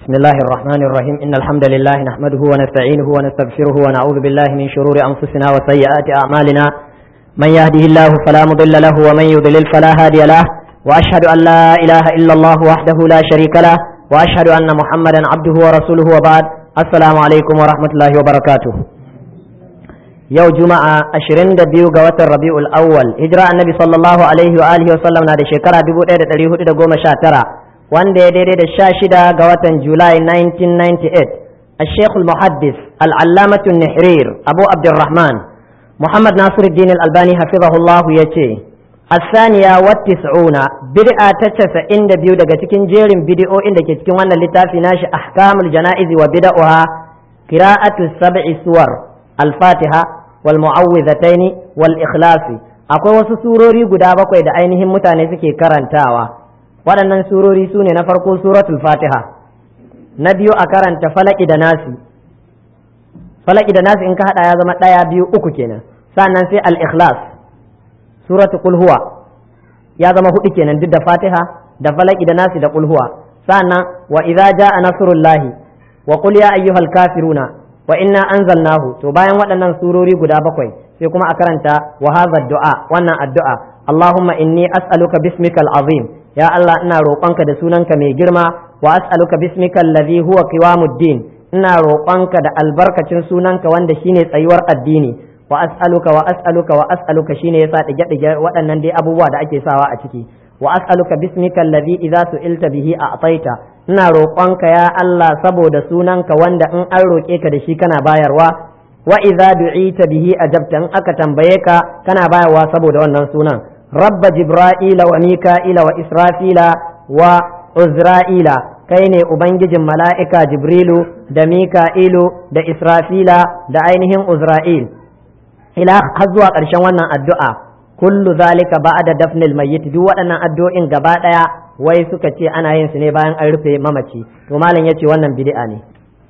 بسم الله الرحمن الرحيم إن الحمد لله نحمده ونستعينه ونستغفره ونعوذ بالله من شرور أنفسنا وسيئات أعمالنا من يهده الله فلا مضل له ومن يضلل فلا هادي له وأشهد أن لا إله إلا الله وحده لا شريك له وأشهد أن محمدا عبده ورسوله وبعد السلام عليكم ورحمة الله وبركاته yau juma'a 22 ga watan rabi'ul awwal hijira annabi sallallahu alaihi wa alihi wa sallam na da shekara 1419 wanda ya daidai da 16 ga watan julai 1998 الشيخ المحدث العلامة النحرير أبو عبد الرحمن محمد ناصر الدين الألباني حفظه الله يتي الثانية والتسعون بدعة تتسع عند بيو دقا تكين جيرين بدعو عند كتكين وانا لتافي ناش أحكام الجنائز وبدعها قراءة السبع سور الفاتحة والمعوذتين والإخلاص akwai wasu surori guda bakwai da ainihin mutane suke karantawa waɗannan surori su ne na farko suratul fatiha na biyu a karanta falaki da nasi falaki da nasi in ka haɗa ya zama ɗaya biyu uku kenan sannan sai al-ikhlas suratul kulhuwa ya zama hudu kenan duk da fatiha da falaki da nasi da kulhuwa sannan wa idza jaa nasrullahi wa qul ya ayyuhal kafiruna wa inna anzalnahu to bayan waɗannan surori guda bakwai sai kuma a karanta wa hadha du'a wannan addu'a Allahumma inni as'aluka bismikal azim ya Allah ina roƙonka da sunanka mai girma wa as'aluka bismika alladhi huwa qiwamuddin ina roƙonka da albarkacin sunanka wanda shine tsayuwar addini wa as'aluka wa as'aluka wa as'aluka shine yasa dige dige waɗannan dai abubuwa da ake sawa a ciki wa as'aluka bismika alladhi idza su'ilta bihi a'taita ina roƙonka ya Allah saboda sunanka wanda in an roƙe ka da shi kana bayarwa wa idza du'ita bihi ajabta in aka tambaye ka kana bayarwa saboda wannan sunan rabba jibra'ila wa mika'ila wa israfila wa uzra'ila kai ne ubangijin mala'ika jibrilu da mika'ilu da israfila da ainihin uzra'il ila har zuwa ƙarshen wannan addu'a kullu zalika ba'da dafnil mayyit duk waɗannan addu'o'in gaba ɗaya wai suka ce ana yin su ne bayan an rufe mamaci to malam yace wannan bid'a ne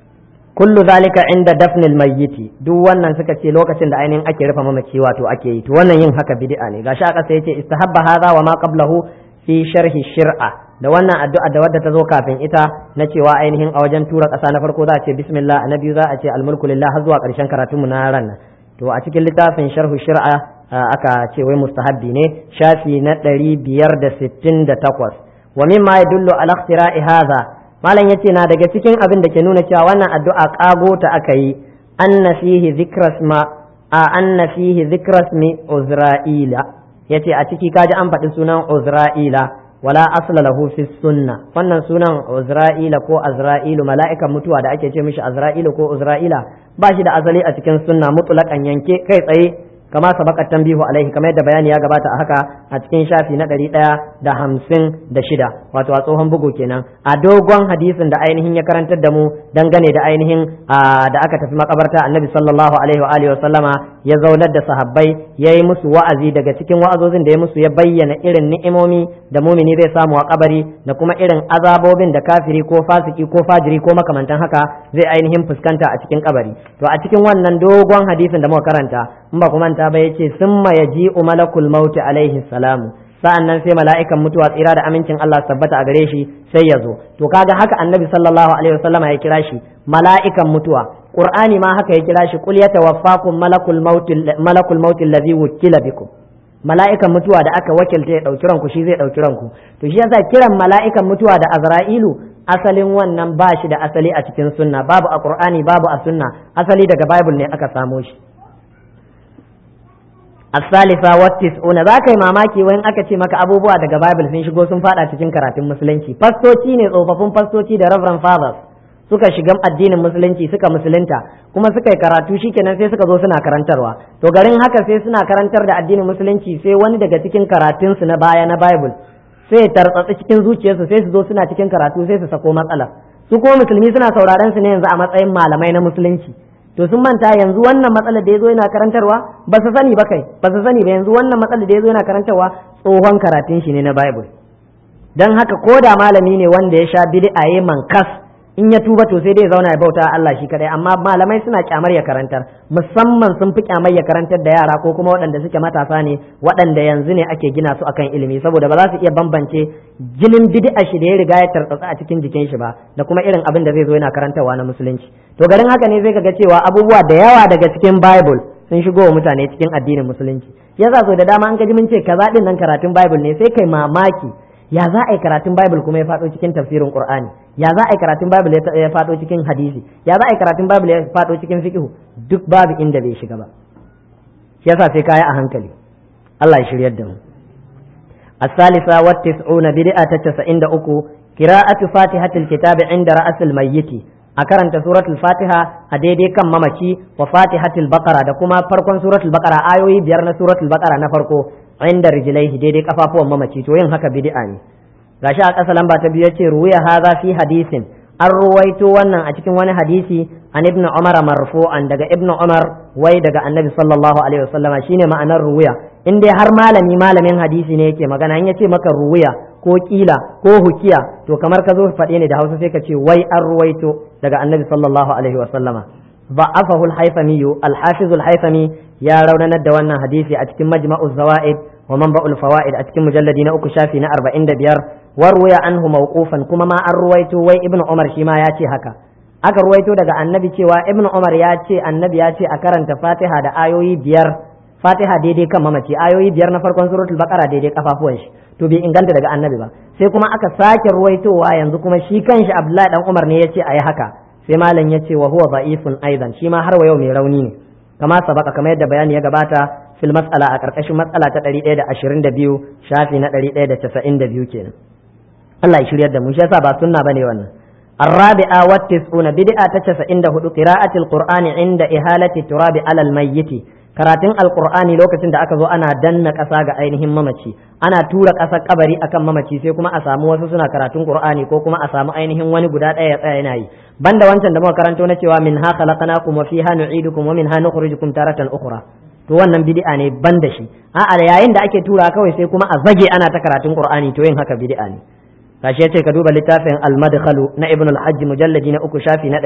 kullu zalika inda dafnil mayyiti duk wannan suka ce lokacin da ainihin ake rufe mamaci wato ake yi to wannan yin haka bid'a ne gashi aka sai yace istahabba hadha wa ma qablahu fi sharhi shir'a da wannan addu'a da wadda ta zo kafin ita na cewa ainihin a wajen tura ƙasa na farko za a ce bismillah na biyu za a ce almulku lillah har zuwa ƙarshen karatunmu na ran to a cikin littafin sharhu shir'a aka ce wai mustahabbi ne shafi na ɗari biyar da sittin da takwas wa mimma yadullu ala ikhtira'i hadha malam yace na daga cikin abin da ke nuna cewa wannan addu'a kago ta aka yi anna fihi dhikras ma a anna fihi dhikras mi uzra'ila yace a ciki kaji an faɗi sunan uzra'ila wala asla lahu fi sunna wannan sunan uzra'ila ko azra'ilu mala'ikan mutuwa da ake ce mishi azra'ilu ko uzra'ila ba shi da azali a cikin sunna mutlaqan yanke kai tsaye kama sabaka tambihu alaihi kamar yadda bayani ya gabata a haka a cikin shafi na ɗari ɗaya da hamsin da shida wato a tsohon bugu kenan a dogon hadisin da ainihin ya karantar da mu dangane da ainihin da aka tafi makabarta annabi sallallahu alaihi wa alihi wa sallama ya zaunar da sahabbai ya yi musu wa'azi daga cikin wa'azozin da ya musu ya bayyana irin ni'imomi da mumini zai samu a kabari da kuma irin azabobin da kafiri ko fasiki ko fajiri ko makamantan haka zai ainihin fuskanta a cikin kabari to a cikin wannan dogon hadisin da muka karanta in ba kuma ta ba yace summa yaji'u malakul maut alaihi salamu sa'annan sai mala'ikan mutuwa tsira da amincin Allah tabbata a gare shi sai ya zo to kaga haka annabi sallallahu alaihi wasallam ya kira shi mala'ikan mutuwa qur'ani ma haka ya kira shi qul yatawaffakum malakul maut malakul maut alladhi wukila bikum mala'ikan mutuwa da aka wakilta ya dauki ranku shi zai dauki ranku to shi yasa kiran mala'ikan mutuwa da azra'ilu asalin wannan ba shi da asali a cikin sunna babu a qur'ani babu a sunna asali daga bible ne aka samo shi الثالثة والتسعون ذاك mamaki wani aka ce maka abubuwa daga Bible sun shigo sun fada cikin karatun musulunci fastoci ne tsofaffin fastoci da Reverend Fathers suka shiga addinin musulunci suka musulunta kuma suka yi karatu shikenan sai suka zo suna karantarwa to garin haka sai suna karantar da addinin musulunci sai wani daga cikin karatunsu na baya na Bible sai ya tartsatsi cikin zuciyarsu sai su zo suna cikin karatu sai su sako matsala su kuma musulmi suna sauraron su ne yanzu a matsayin malamai na musulunci to sun manta yanzu wannan matsalar da ya zo yana karantarwa ba su sani ba kai ba su sani ba yanzu wannan matsalar da ya zo yana karantarwa tsohon karatun shi ne na bible don haka ko da malami ne wanda ya sha bid'a ya mankas in ya tuba to sai dai zauna ya bauta Allah shi kadai amma malamai suna kyamar ya karantar musamman sun fi kyamar ya karantar da yara ko kuma waɗanda suke matasa ne waɗanda yanzu ne ake gina su akan ilimi saboda ba za su iya bambance jinin bid'a shi da ya riga ya tartsatsa a cikin jikin shi ba da kuma irin abin da zai zo yana karantarwa na musulunci to garin haka ne zai ga cewa abubuwa da yawa daga cikin bible sun shigo wa mutane cikin addinin musulunci yasa so da dama an gaji mun ce kaza din nan karatun bible ne sai kai mamaki ya za a yi karatun bible kuma ya faɗo cikin tafsirin qur'ani ya za a yi karatun bible ya faɗo cikin hadisi ya za a yi karatun bible ya faɗo cikin fiqh duk babu inda bai shiga ba shi yasa sai kaya a hankali Allah ya shiryar da mu الثالثة والتسعون بدعة تسعين أكو قراءة فاتحة الكتاب عند رأس الميت أكرنت سورة الفاتحة أديدي كم ممشي وفاتحة البقرة دكما فرقون سورة البقرة آيوي بيرنا سورة البقرة نفرقو inda rijlaihi daidai kafafuwan mamaci to yin haka bid'a ne gashi a ƙasa lamba ta biyu yace ruwaya hadha fi hadisin an ruwaito wannan a cikin wani hadisi an ibn umar marfu'an daga ibn umar wai daga annabi sallallahu alaihi wasallam shine ma'anar ruwaya in dai har malami malamin hadisi ne yake magana in yace maka ruwaya ko kila ko hukiya to kamar ka zo faɗe ne da hausa sai ka ce wai an ruwaito daga annabi sallallahu alaihi wasallama ضعفه الحيثمي الحافظ الحيثمي يا روننا دوانا حديثي أتكم مجمع الزوائد ومنبع الفوائد أتكم مجلدين أكو شافي نأربع عند بيار وروي عنه موقوفا كما ما أرويت وي ابن عمر شما ياتي هكا aka ruwaito daga annabi cewa ibn umar ya ce annabi ya ce a karanta fatiha da ayoyi biyar fatiha daidai kan mamaci ayoyi biyar na farkon suratul baqara daidai kafafuwan shi to bai inganta daga annabi ba sai kuma aka sake ruwaitowa yanzu kuma shi kanshi abdullahi dan umar ne ya ce ayi haka sai malam ya ce wa huwa da'ifun aidan shi ma har wa yau mai rauni ne kama sabaka kamar yadda bayani ya gabata fil mas'ala a karkashin matsala ta 122 shafi na 192 kenan Allah ya shiryar da mu shi yasa ba sunna bane wannan الرابعة والتسعون بدعة تسعين هدو قراءة القرآن عند إهالة التراب على الميت karatun alkur'ani lokacin da aka zo ana danna ƙasa ga ainihin mamaci ana tura ƙasar kabari akan mamaci sai kuma a samu wasu suna karatun qur'ani ko kuma a samu ainihin wani guda ɗaya ya tsaya yana yi banda wancan da muka karanto na cewa min ha khalaqnakum wa fiha nu'idukum wa minha nukhrijukum taratan ukhra to wannan bid'a ne banda shi a'a yayin da ake tura kawai sai kuma a zage ana ta karatun qur'ani to yin haka bid'a ne gashi yace ka duba littafin al-madkhalu na ibn al-hajj mujalladi na uku shafi na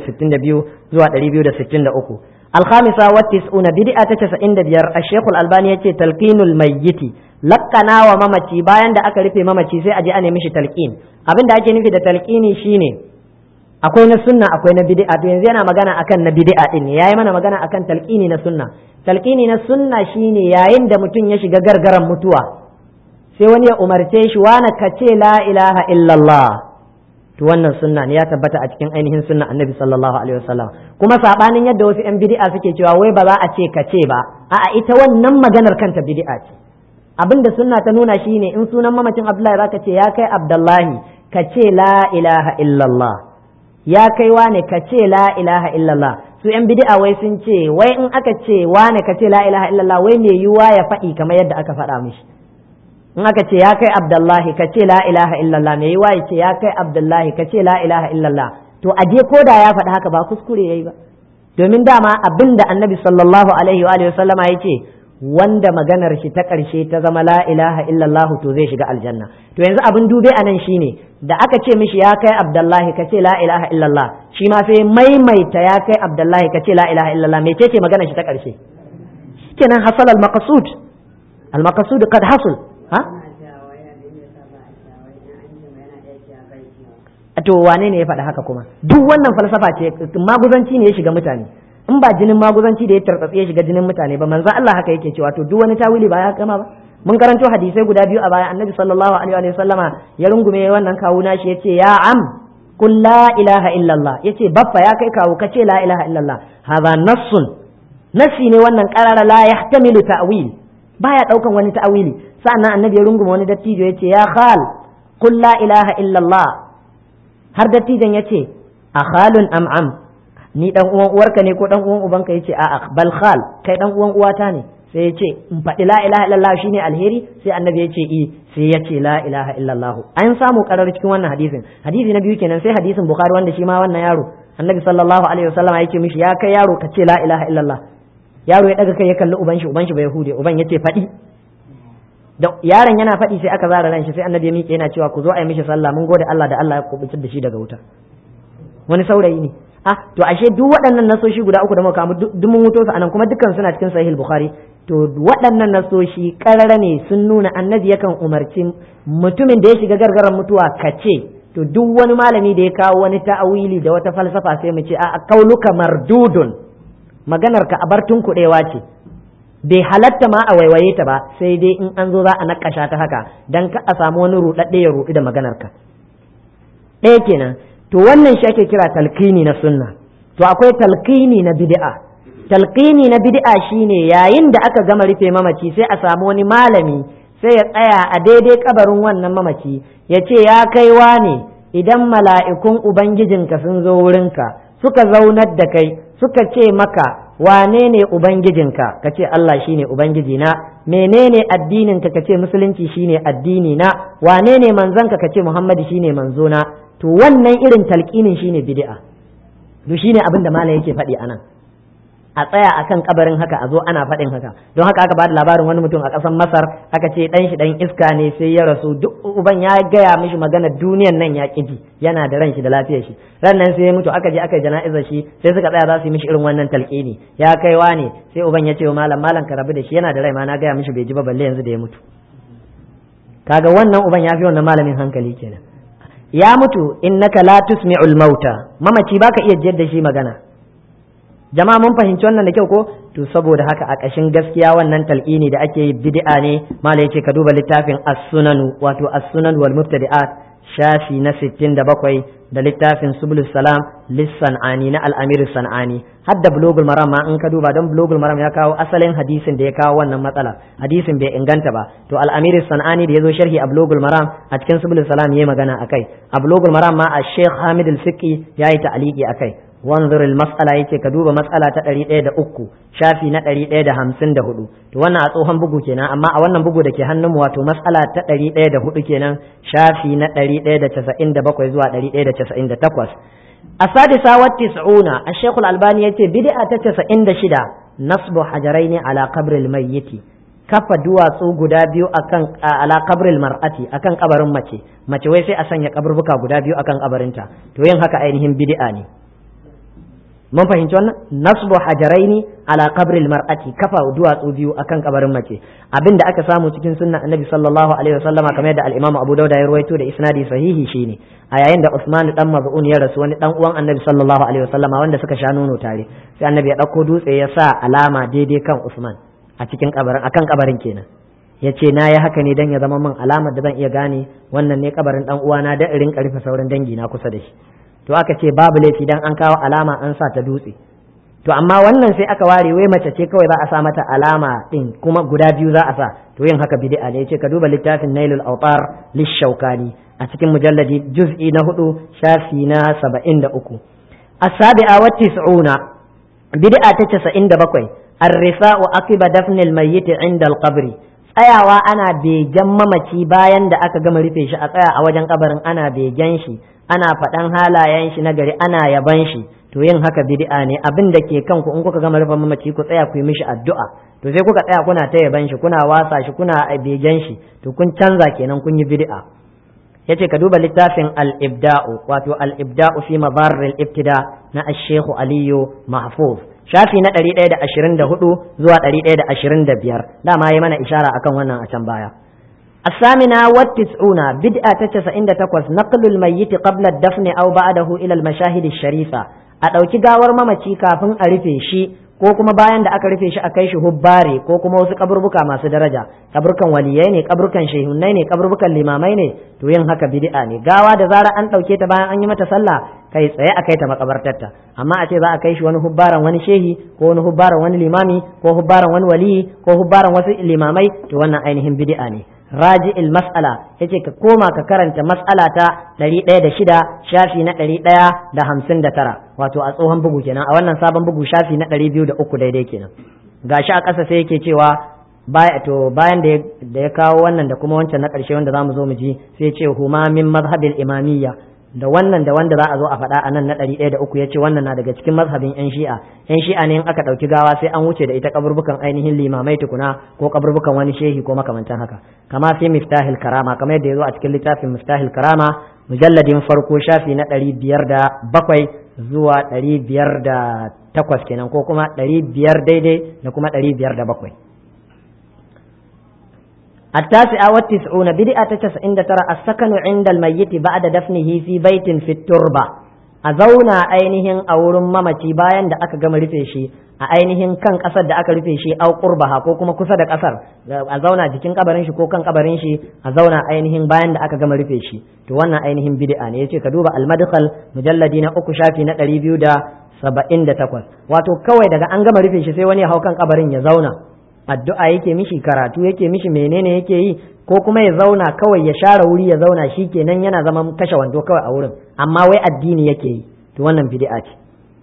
262 zuwa 263 الخامسة والتسعون بدعة تسعين دبير الشيخ الألباني يتي تلقين الميت لقنا وممتي باين دا أكا رفي ممتي سي أجي أنا مشي تلقين أبين دا أجي نفي دا تلقيني شيني akwai na sunna akwai na bid'a to yanzu yana magana akan na bid'a din ne yayi mana magana akan talqini na sunna talqini na sunna shine yayin da mutum ya shiga gargaran mutuwa sai wani ya umarce shi wani ka ce la ilaha illallah to wannan sunna ne ya tabbata a cikin ainihin sunna annabi sallallahu alaihi wasallam kuma sabanin yadda wasu yan bid'a suke cewa wai ba za a ce ka ce ba a'a ita wannan maganar kanta bid'a ce abinda sunna ta nuna shine in sunan mamacin abdullahi zaka ce ya kai abdullahi ka ce la ilaha illallah ya kai wane ka ce la ilaha illallah su yan bid'a wai sun ce wai in aka ce wane ka ce la ilaha illallah wai me yiwa ya faɗi kamar yadda aka faɗa mishi in aka ce ya kai abdullahi ka ce la ilaha illallah me yiwa ya ce ya kai abdullahi ka ce la ilaha illallah to a je ko da ya faɗi haka ba kuskure yayi ba domin dama abin da annabi sallallahu alaihi wa alihi wasallama ya ce wanda maganar shi ta ƙarshe ta zama la ilaha illallah to zai shiga aljanna to yanzu abin dube a nan shine da aka ce mishi ya kai abdullahi ka ce la ilaha illallah shi ma sai maimaita ya kai abdullahi ka ce la ilaha illallah me ce maganar shi ta ƙarshe shikenan hasal al maqsud al maqsud qad hasul ha to wane ne ya faɗi haka kuma duk wannan falsafa ce maguzanci ne ya shiga mutane in ba jinin maguzanci da ya tartsatsi ya shiga jinin mutane ba manzo Allah haka yake cewa to duk wani tawili ba ya kama ba mun karanto hadisai guda biyu a baya annabi sallallahu alaihi wa sallama ya rungume wannan kawu nashi yace ya am kul la ilaha illallah yace baffa ya kai kawu kace la ilaha illallah hadha nassun nasi ne wannan qarara la yahtamilu ta'wil baya daukan wani ta'wili sa'annan annabi ya rungume wani dattijo yace ya khal kul la ilaha illallah har dattijan yace a khalun am am ni dan uwan uwarka ne ko dan uwan ubanka yace a'a bal khal kai dan uwan uwata ne sai yace in faɗi la ilaha illallah shine alheri sai annabi yace i sai yace la ilaha illallah an samu karar cikin wannan hadisin hadisi na biyu kenan sai hadisin bukhari wanda shi ma wannan yaro annabi sallallahu alaihi wasallam yake mishi ya kai yaro ka ce la ilaha illallah yaro ya daga kai ya kalli uban shi uban shi bai hude uban yace faɗi da yaron yana faɗi sai aka zara ran shi sai annabi ya miƙe yana cewa ku zo a yi mishi sallah mun gode Allah da Allah ya kubutar da shi daga wuta wani saurayi ne ah to ashe duk waɗannan nasoshi guda uku da muka kamu duk mun wuto su anan kuma dukkan suna cikin sahih bukhari to waɗannan nasoshi karara ne sun nuna annabi yakan umarci mutumin da ya shiga gargaran mutuwa kace to duk wani malami da ya kawo wani ta'awili da wata falsafa sai mu ce a kauluka mardudun maganar ka abar kuɗewa ce bai halatta ma a waiwaye ta ba sai dai in an zo za a nakasha ta haka dan ka a samu wani ruɗaɗɗe ya ruɗu da maganar ka ɗaya kenan to wannan shi ake kira talqini na sunna to akwai talqini na bid'a talqini na bid'a shine yayin da aka gama rufe mamaci sai a samu wani malami sai ya tsaya a daidai kabarin wannan mamaci ya ce ya kai ne idan mala'ikun ubangijinka sun zo wurinka suka zaunar da kai suka ce maka wane ne ubangijinka ka ce Allah shine ubangiji na menene addininka ka ce musulunci shine addini na wane ne manzanka ka ce Muhammadu shine manzo na to wannan irin talqinin shine bid'a to shine abin da malam yake faɗi anan a tsaya akan kabarin haka a zo ana faɗin haka don haka aka bada labarin wani mutum a ƙasar Masar aka ce dan shi dan iska ne sai ya rasu duk uban ya gaya mishi magana duniyan nan ya ƙiji yana da ran shi da lafiyar shi ran nan sai ya mutu aka je aka jana'izar shi sai suka tsaya za su yi mishi irin wannan talqini ya kaiwa ne sai uban ya ce wa malam malam ka rabu da shi yana da rai ma na gaya mishi bai ji ba balle yanzu da ya mutu kaga wannan uban ya fi wannan malamin hankali kenan ya mutu innaka la tusmi'ul mauta mamaci baka iya jiyar da shi magana jama'a mun fahimci wannan da kyau ko to saboda haka a ƙashin gaskiya wannan talqini da ake yi bid'a ne mala yace ka duba littafin as-sunan wato as-sunan wal mubtadi'at shafi na 67 da littafin subul salam lis-sanani na al-amir sanani hadda bulugul maram ma in ka duba don bulugul maram ya kawo asalin hadisin da ya kawo wannan matsala hadisin bai inganta ba to al-amir sanani da yazo sharhi a bulugul maram a cikin subul salam yayi magana akai a bulugul maram ma a sheikh hamid al-fiqi yayi ta'liqi akai wanzur mas'ala yace ka duba mas'ala ta ɗari ɗaya da uku shafi na ɗari ɗaya da hamsin da hudu to wannan a tsohon bugu kenan amma a wannan bugu da ke hannun mu wato mas'ala ta ɗari ɗaya da hudu kenan shafi na ɗari ɗaya da casa'in da bakwai zuwa ɗari ɗaya da casa'in da takwas السادسة والتسعون الشيخ الألباني يتي بدعة تسعين شدا نصب حجرين على قبر الميت kafa duwatsu guda biyu akan ala kabril mar'ati akan kabarin mace mace wai sai a sanya kaburbuka guda biyu akan kabarinta to yin haka ainihin bid'a ne mun fahimci wannan nasbu hajaraini ala qabril mar'ati kafa duwatsu biyu akan kabarin mace abinda aka samu cikin sunnan annabi sallallahu alaihi wasallama kamar yadda al-imam abu dauda ya ruwaito da isnadi sahihi shine a yayin da usman dan maz'un ya rasu wani dan uwan annabi sallallahu alaihi wasallama wanda suka sha nono tare sai annabi ya dauko dutse ya sa alama daidai kan usman a cikin kabarin akan kabarin kenan ya ce na yi haka ne dan ya zama min alamar da zan iya gane wannan ne kabarin dan uwana da irin karfe sauran dangi na kusa da shi to aka ce babu laifi dan an kawo alama an sa ta dutse to amma wannan sai aka ware wai mace ce kawai za a sa mata alama din kuma guda biyu za a sa to yin haka bid'a ne yace ka duba littafin Nailul Awtar lishaukani a cikin mujalladi juz'i na hudu shafi na 73 as-sabi'a wa tis'una bid'a ta 97 ar-risa'u aqiba dafnil mayyit 'inda al-qabri tsayawa ana begen mamaci bayan da aka gama rufe shi a tsaya a wajen kabarin ana begen shi ana faɗan halayen shi na gari ana yaban shi to yin haka bid'a ne abin da ke kanku in kuka gama rufe mamaci ku tsaya ku yi mishi addu'a to sai kuka tsaya kuna ta yaban shi kuna wasa shi kuna begen shi to kun canza kenan kun yi bid'a yace ka duba littafin al-ibda'u wato al-ibda'u fi madarr al-ibtida na ash-shaykh aliyu mahfuz shafi na 124 zuwa 125 dama yi mana ishara akan wannan a can baya الثامنة والتسعون بدءة تسعين تقوس نقل الميت قبل الدفن أو بعده إلى المشاهد الشريفة أدوكي غاور مامتي كافن أرفي شي ko kuma bayan da aka rufe shi a kai shi hubbare ko kuma wasu kaburbuka masu daraja kaburkan waliyai ne kaburkan shehunnai ne kaburbukan limamai ne to yin haka bid'a ne gawa da zara an ɗauke ta bayan an yi mata sallah kai tsaye a kai ta makabartarta amma a ce za a kai shi wani hubbaran wani shehi ko wani hubbaran wani limami ko hubbaran wani waliyi ko hubbaran wasu limamai to wannan ainihin bid'a ne raji il mas'ala yace ka koma ka karanta mas'ala ta ɗari ɗaya da shida shafi na ɗari ɗaya da hamsin da tara wato a tsohon bugu kenan a wannan sabon bugu shafi na ɗari biyu da uku daidai kenan gashi a ƙasa sai yake cewa to bayan da ya kawo wannan da kuma wancan na ƙarshe wanda za mu zo mu ji sai ce huma min mazhabil imamiyya da wannan da wanda za a zo a faɗa a nan na ɗari ɗaya da uku ya ce wannan na daga cikin mazhabin yan shi'a yan shi'a ne in aka ɗauki gawa sai an wuce da ita kaburbukan ainihin limamai tukuna ko kaburbukan wani shehi ko makamantan haka kama fi miftahil karama kamar yadda ya zo a cikin littafin miftahil karama mujalladin farko shafi na ɗari biyar da bakwai zuwa ɗari biyar da takwas kenan ko kuma ɗari biyar daidai da kuma ɗari biyar da bakwai التاسعة والتسعون بدعة تسعين ترى السكن عند الميت بعد دفنه في بيت في التربة أزونا أينهن أو ممتي باين da aka gama rufe shi a ainihin kan kasar da aka rufe shi au qurbaha ko kuma kusa da kasar a zauna jikin kabarin shi ko kan kabarin shi a zauna ainihin bayan da aka gama rufe shi to wannan ainihin bid'a ne yace ka duba al-madkhal mujalladi na uku shafi na 278 wato kawai daga an gama rufe shi sai wani ya hau kan kabarin ya zauna addu'a yake mishi karatu yake mishi menene yake yi ko kuma ya zauna kawai ya share wuri ya zauna shi kenan yana zaman kashe wando kawai a wurin amma wai addini yake yi to wannan bid'a ce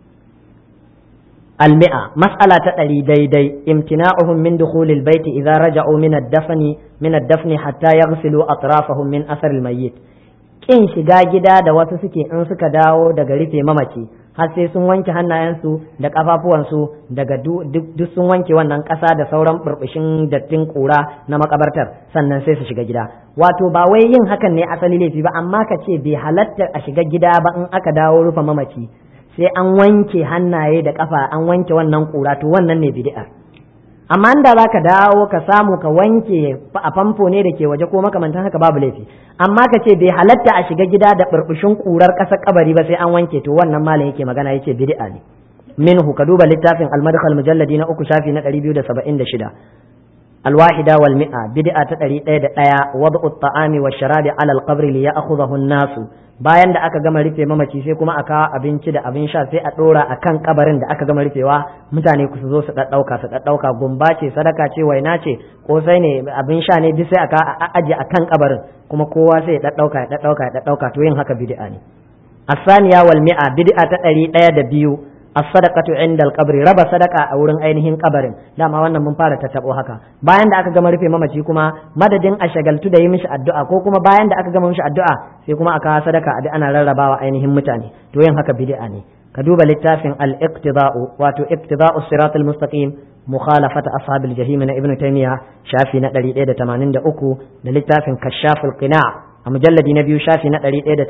المئة مسألة تألي دي دي امتناعهم من دخول البيت إذا رجعوا من الدفن من الدفن حتى يغسلوا أطرافهم من أثر الميت kin shiga gida da wasu suke in suka dawo daga rufe mamaci har sai sun wanke hannayensu da kafafuwansu daga duk sun wanke wannan ƙasa da sauran burbushin dattin ƙura na makabartar sannan sai su shiga gida wato ba wai yin hakan ne asali laifi ba amma ka ce bai halatta a shiga gida ba in aka dawo rufe mamaci sai an wanke hannaye da kafa an wanke wannan ƙura to wannan ne bid'a amma inda za ka dawo ka samu ka wanke a famfo ne da ke waje ko makamantan haka babu laifi amma ka ce bai halatta a shiga gida da burbushin ƙurar ƙasar kabari ba sai an wanke to wannan malam yake magana yace bid'a ne minhu ka duba littafin al-madkhal mujalladi na uku shafi na 276 الواحدة والمئة بدعة تدري ɗaya ɗaya وضع الطعام والشراب على القبر ليأخذه الناس bayan da aka gama rufe mamaci sai kuma aka abinci da abin sha sai a dora a kan kabarin da aka gama rufewa mutane ku su zo su ɗaɗɗauka su ɗaɗɗauka gumba ce sadaka ce waina ce kosai ne abin sha ne duk sai aka aje a kan kabarin kuma kowa sai ya ɗaɗɗauka ya ɗaɗɗauka ya ɗaɗɗauka to yin haka bid'a ne asaniya wal mi'a bid'a ta ɗari ɗaya da biyu as-sadaqatu inda al-qabri raba sadaka a wurin ainihin kabarin dama wannan mun fara tattabo haka bayan da aka gama rufe mamaci kuma madadin a shagaltu da yi mishi addu'a ko kuma bayan da aka gama mishi addu'a sai kuma aka sadaka a ana rarrabawa ainihin mutane to yin haka bid'a ne ka duba littafin al-iqtida'u wato iqtida'u sirat al-mustaqim mukhalafat ashab al-jahim na ibnu taymiya shafi na 183 da littafin kashaful qina' a mujalladi na biyu shafi na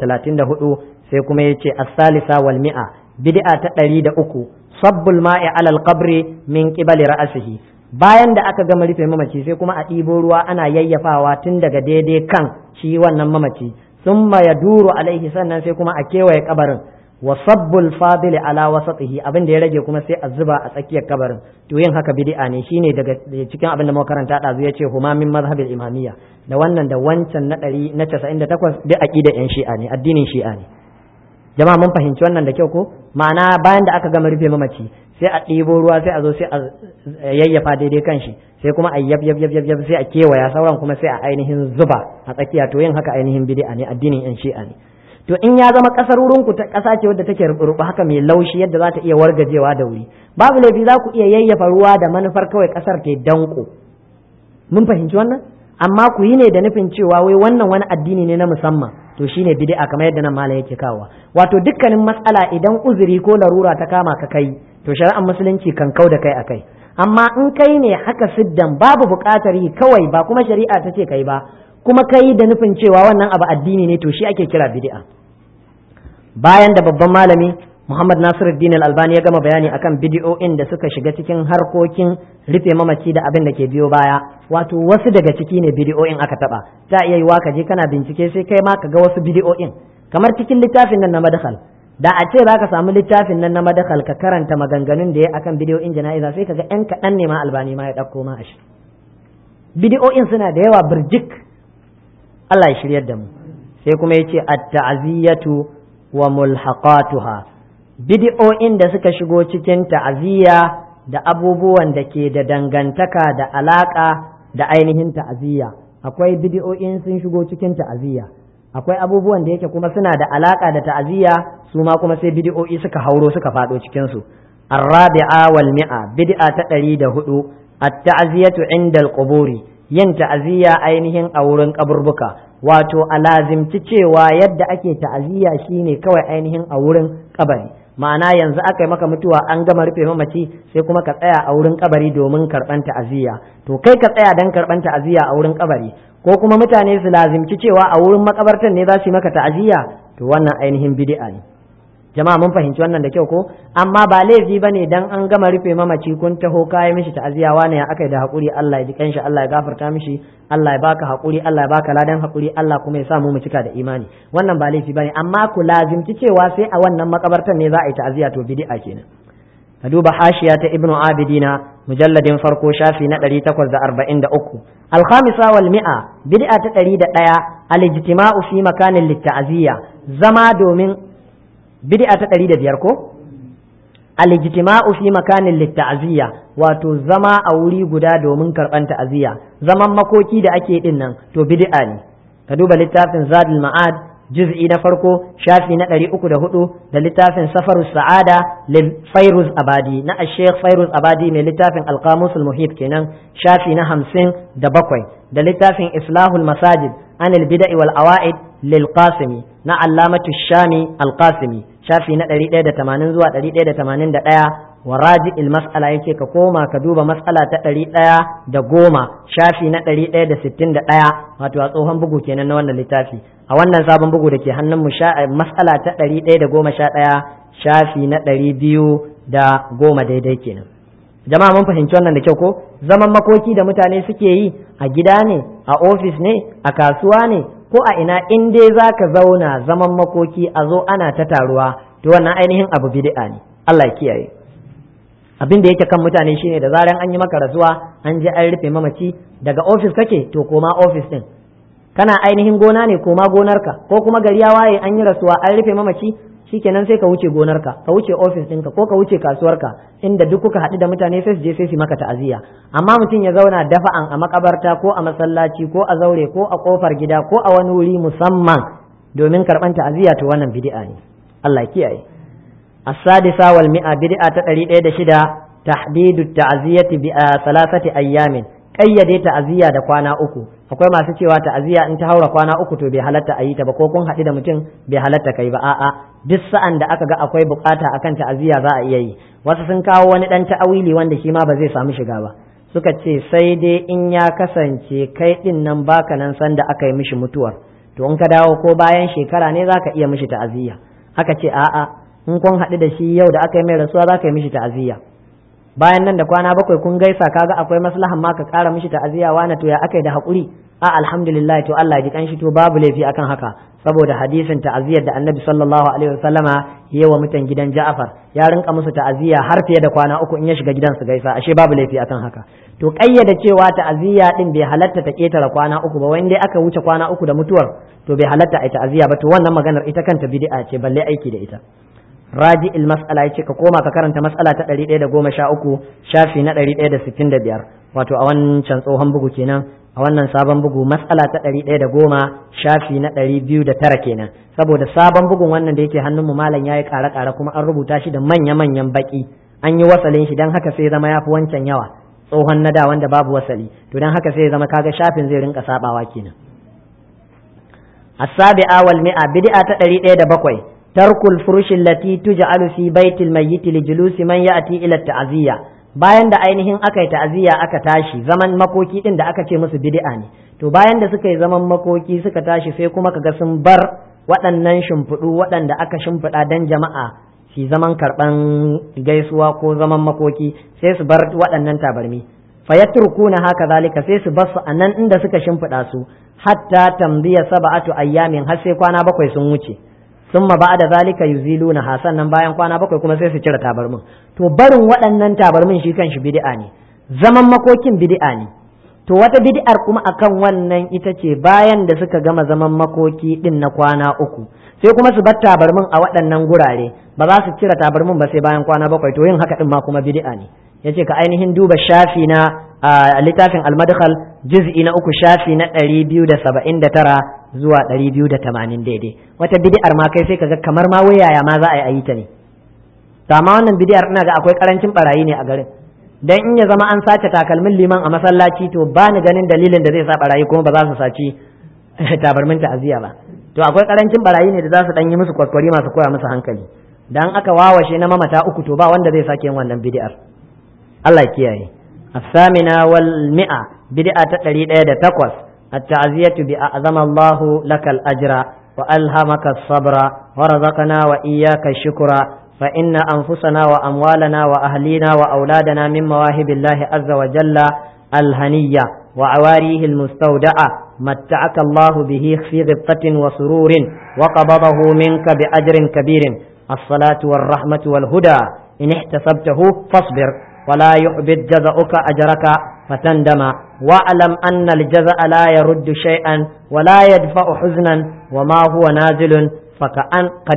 134 sai kuma yace as-salisa wal mi'a bid'a ta ɗari da uku sabbul ma'i alal qabri min qibali ra'asihi bayan da aka gama rufe mamaci sai kuma a ɗibo ruwa ana yayyafawa tun daga daidai kan shi wannan mamaci summa yaduru alaihi sannan sai kuma a kewaye kabarin wa sabbul fadili ala wasatihi abin da ya rage kuma sai a zuba a tsakiyar kabarin to yin haka bid'a ne shine daga cikin abin da muka karanta ɗazu ya ce huma min mazhabil imamiyya da wannan da wancan na ɗari na casa'in da takwas duk aƙida yan shi'a ne addinin shi'a ne jama'a mun fahimci wannan da kyau ko ma'ana bayan da aka gama rufe mamaci sai a ɗibo ruwa sai a zo sai a yayyafa daidai kan shi sai kuma a yab yab yab yab sai a kewaya sauran kuma sai a ainihin zuba a tsakiya to yin haka ainihin bid'a ne addinin yan shi'a ne to in ya zama kasar wurin ku ta kasa ce wadda take rubu haka mai laushi yadda za ta iya wargajewa da wuri babu laifi za ku iya yayyafa ruwa da manufar kawai kasar ta danko mun fahimci wannan amma ku yi ne da nufin cewa wai wannan wani addini ne na musamman to shine bid'a kamar yadda nan malam yake kawowa wato dukkanin matsala idan uzuri ko larura ta kama ka kai to shari'ar musulunci kan kau da kai akai amma in kai ne haka siddan babu buƙatar yi kawai ba kuma shari'a ta ce kai ba kuma kai da nufin cewa wannan abu addini ne to shi ake kira bid'a bayan da babban malami Muhammad Nasiruddin Al-Albani ya gama bayani akan bidiyo'in da suka shiga cikin harkokin rufe mamaci da abin da ke biyo baya wato wasu daga ciki ne bidiyo'in aka taba ta iya yiwa ka je kana bincike sai kai ma ka ga wasu bidiyo'in kamar cikin littafin nan na madakhal da a ce za ka samu littafin nan na madakhal ka karanta maganganun da ya akan bidiyo'in jana'iza sai ka ga yan kaɗan ne ma albani ma ya ɗauko ma a shi bidiyo'in suna da yawa birjik Allah ya shiryar da mu sai kuma ya ce at-ta'ziyatu wa mulhaqatuha bidi'o'in da suka shigo cikin ta'aziyya da abubuwan da ke da dangantaka da alaka da ainihin ta'aziyya akwai bidi'o'in sun shigo cikin ta'aziyya akwai abubuwan da yake kuma suna da alaka da ta'aziyya su ma kuma sai bidi'o'i suka hauro suka faɗo cikin su arrabi'a wal mi'a bid'a ta ɗari da hudu at-ta'ziyatu inda al-quburi yin ta'aziyya ainihin a wurin kaburbuka wato a lazimci cewa yadda ake ta'aziyya shine kawai ainihin a wurin kabari ma'ana yanzu aka yi maka mutuwa an gama rufe mamaci sai kuma ka tsaya a wurin kabari domin karban ta'aziyya to kai ka tsaya dan karban ta'aziyya a wurin kabari ko kuma mutane su lazimci cewa a wurin makabartan ne za su yi maka ta'aziyya to wannan ainihin bid'a ne jama'a mun fahimci wannan da kyau ko amma ba laifi bane dan an gama rufe mamaci kun taho kai mishi ta'aziya wane ya akai da hakuri Allah ya ji kanshi Allah ya gafarta mishi Allah ya baka hakuri Allah ya baka ladan hakuri Allah kuma ya sa mu mu cika da imani wannan ba laifi bane amma ku lazimci cewa sai a wannan makabartan ne za a yi ta'aziya to bid'a kenan ka duba hashiya ta ibnu abidina mujalladin farko shafi na 843 alkhamisa wal mi'a bid'a ta 101 al-ijtima'u fi makanin litta'ziya zama domin bid'a ta ɗari da biyar ko al-ijtima'u fi makanin litta'ziya wato zama a wuri guda domin karɓan ta'aziyya zaman makoki da ake din nan to bid'a ne ka duba littafin zadul ma'ad juz'i na farko shafi na ɗari uku da hudu da littafin safarus sa'ada lil fairuz abadi na sheikh fairuz abadi mai littafin alqamusul muhit kenan shafi na hamsin da bakwai da littafin islahul masajid anil bida'i wal awa'id lil qasimi na allamatu shami alqasimi shafi na 180 zuwa 181 wa raji il mas'ala yake ka koma ka duba mas'ala ta 110 shafi na 161 wato a tsohon bugu kenan na wannan littafi a wannan sabon bugu da ke hannun mu mas'ala ta 111 shafi na 210 daidai kenan jama'a mun fahimci wannan da kyau ko zaman makoki da mutane suke yi a gida ne a ofis ne a kasuwa ne ko a ina in dai za ka zauna zaman makoki a zo ana ta taruwa to wannan ainihin abu bid'a ne Allah ya kiyaye abin da yake kan mutane shine da zaran an yi maka rasuwa an je an rufe mamaci daga ofis kake to koma ofis din kana ainihin gona ne koma gonarka ko kuma gari ya waye an yi rasuwa an rufe mamaci shikenan sai ka wuce gonarka ka wuce ofis ɗinka ko ka wuce kasuwarka inda duk kuka haɗu da mutane sai su je sai su maka ta'aziyya amma mutum ya zauna dafa'an a makabarta ko a masallaci ko a zaure ko a kofar gida ko a wani wuri musamman domin karɓan ta'aziyya to wannan bid'a ne Allah kiyaye as-sadisa wal mi'a bid'a ta 106 tahdidu ta'ziyati bi salasati ayyamin kayyade ta'aziyya da kwana uku akwai masu cewa ta'aziyya in ta haura kwana uku to bai halatta a yi ta ba ko kun haɗu da mutum bai halatta kai ba a'a duk sa'an da aka ga akwai bukata akan ta'aziyya za a iya yi wasu sun kawo wani dan ta'awili wanda shi ma ba zai samu shiga ba suka ce sai dai in ya kasance kai din nan baka nan san da aka yi mishi mutuwar to in ka dawo ko bayan shekara ne zaka iya mishi ta'aziyya aka ce a'a in kun haɗu da shi yau da aka yi mai rasuwa zaka yi mishi ta'aziyya bayan nan da kwana bakwai kun gaisa kaga akwai maslahan ma ka kara mishi ta'aziyya wani to ya akai da hakuri a alhamdulillah to Allah ji kanshi to babu laifi akan haka saboda hadisin ta'aziyyar da Annabi sallallahu alaihi wasallama yayi wa mutan gidan Ja'far ya rinka musu ta'aziyya har fiye da kwana uku in ya shiga gidan su gaisa ashe babu laifi akan haka to kayyada cewa ta'aziyya din bai halatta ta ketara kwana uku ba wanda aka wuce kwana uku da mutuwar to bai halatta ai ta'aziyya ba to wannan maganar ita kanta bid'a ce balle aiki da ita raji il mas'ala yace ka koma ka karanta mas'ala ta 113 shafi na 165 wato a wancan tsohon bugu kenan a wannan sabon bugu mas'ala ta 110 shafi na 209 kenan saboda sabon bugun wannan da yake hannun mu malam yayi ƙara ƙara kuma an rubuta shi da manya manyan baki an yi wasalin shi dan haka sai zama yafi wancan yawa tsohon na da wanda babu wasali to dan haka sai zama kaga shafin zai rinka sabawa kenan as-sabi'a wal mi'a bid'a ta 107 ترك الفرش التي تجعل في بيت الميت لجلوس من يأتي إلى التعزية bayan da ainihin aka yi ta'aziyya aka tashi zaman makoki din da aka ce musu bid'a ne to bayan da suka yi zaman makoki suka tashi sai kuma kaga sun bar waɗannan shimfiɗu waɗanda aka shimfiɗa dan jama'a shi zaman karɓan gaisuwa ko zaman makoki sai su bar waɗannan tabarmi fayatrukuna haka zalika sai su bar su a nan inda suka shimfiɗa su hatta tambiya sab'atu ayyamin har sai kwana bakwai sun wuce sun ma da zalika yuziluna ha sannan bayan kwana bakwai kuma sai su cire tabarmin to barin waɗannan tabarmin shi kan shi bid'a ne zaman makokin bid'a ne to wata bid'ar kuma akan wannan ita ce bayan da suka gama zaman makoki din na kwana uku sai kuma su bar tabarmin a waɗannan gurare ba za su cire tabarmin ba sai bayan kwana bakwai to yin haka din ma kuma bid'a ne yace ka ainihin duba shafi na a littafin almadkhal juz'i na uku shafi na ɗari biyu da saba'in da tara zuwa ɗari biyu da tamanin daidai wata bid'ar ma kai sai kaga kamar ma wayaya ma za a yi ta ne to amma wannan bid'ar ina ga akwai karancin barayi ne a garin dan in ya zama an sace takalmin liman a masallaci to ba ni ganin dalilin da zai sa barayi kuma ba za su saci tabarmin ta'aziyya ba to akwai karancin barayi ne da za su dan yi musu kwakwari masu koya musu hankali dan aka wawashe na mamata uku to ba wanda zai sake yin wannan bid'ar Allah ya kiyaye الثامنة والمئة بدعة تقريد إيدة تقوس التعزية بأعظم الله لك الأجر وألهمك الصبر ورزقنا وإياك الشكر فإن أنفسنا وأموالنا وأهلينا وأولادنا من مواهب الله عز وجل الهنية وعواريه المستودعة متعك الله به في غبطة وسرور وقبضه منك بأجر كبير الصلاة والرحمة والهدى إن احتسبته فاصبر ولا يحبط جزاؤك أجرك فتندم واعلم أن الجزاء لا يرد شيئا ولا يدفع حزنا وما هو نازل فكأن قد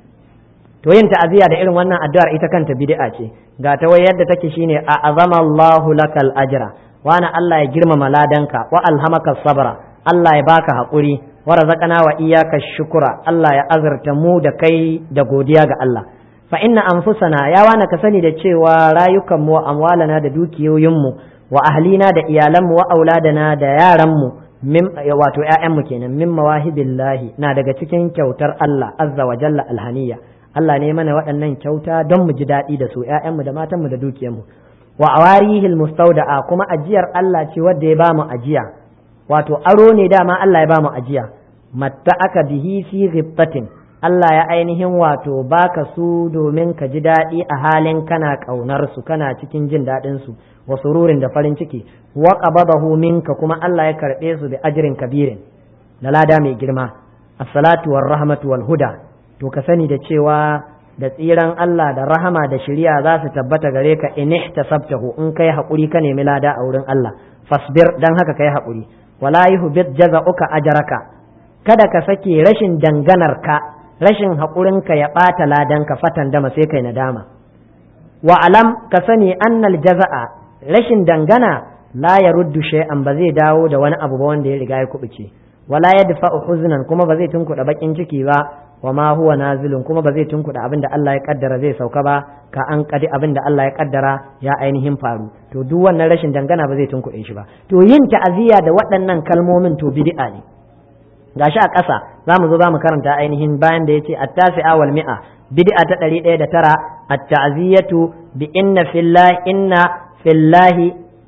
to yin ta'aziyya da irin wannan addu'ar ita kanta bid'a ce ga ta wai yadda take shine a azama Allahu lakal ajra wa ana Allah ya girmama ladanka wa alhamaka sabra Allah ya baka haƙuri wa razaqana wa iyyaka shukura Allah ya azurta mu da kai da godiya ga Allah fa inna anfusana ya wana ka sani da cewa rayukan mu amwalana da dukiyoyin mu wa ahlina da iyalan mu wa auladana da yaran mu min wato ƴaƴan mu kenan min mawahibillahi na daga cikin kyautar Allah azza wa jalla alhaniya Allah ne mana waɗannan kyauta don mu ji daɗi da su ƴaƴan mu da matan mu da dukiyar mu wa awarihil mustauda'a kuma ajiyar Allah ce wadda ya bamu ajiya wato aro ne dama Allah ya bamu ajiya matta aka bihi fi ghibtatin Allah ya ainihin wato baka su domin ka ji daɗi a halin kana ƙaunar su kana cikin jin daɗin su wa sururin da farin ciki wa qabadahu minka kuma Allah ya karɓe su da ajrin kabirin da lada mai girma as-salatu war rahmatu wal huda to ka sani da cewa da tsiran Allah da rahama da shari'a za su tabbata gare ka in ihtasabtahu in kai haƙuri ka nemi lada a wurin Allah fasbir dan haka kai haƙuri wala yuhbit jaza'uka ajraka kada ka sake rashin danganar ka rashin haƙurinka ya ɓata ladanka fatan dama sai kai nadama wa alam ka sani annal jaza'a rashin dangana la ya ruddu shay'an ba zai dawo da wani abu ba wanda ya riga ya kubuce wala yadfa'u huznan kuma ba zai tunkuɗa bakin ciki ba wa ma huwa nazilun kuma ba zai tunkuɗa abin da Allah ya kaddara zai sauka ba ka an kadi abin da Allah ya kaddara ya ainihin faru to duk wannan rashin dangana ba zai tunkuɗe shi ba to yin ta'aziyya da waɗannan kalmomin to bid'a ne gashi a ƙasa za mu zo za mu karanta ainihin bayan da yace at-tasi'a wal mi'a bid'a ta ɗari ɗaya da tara at-ta'ziyatu bi inna fillahi inna fillahi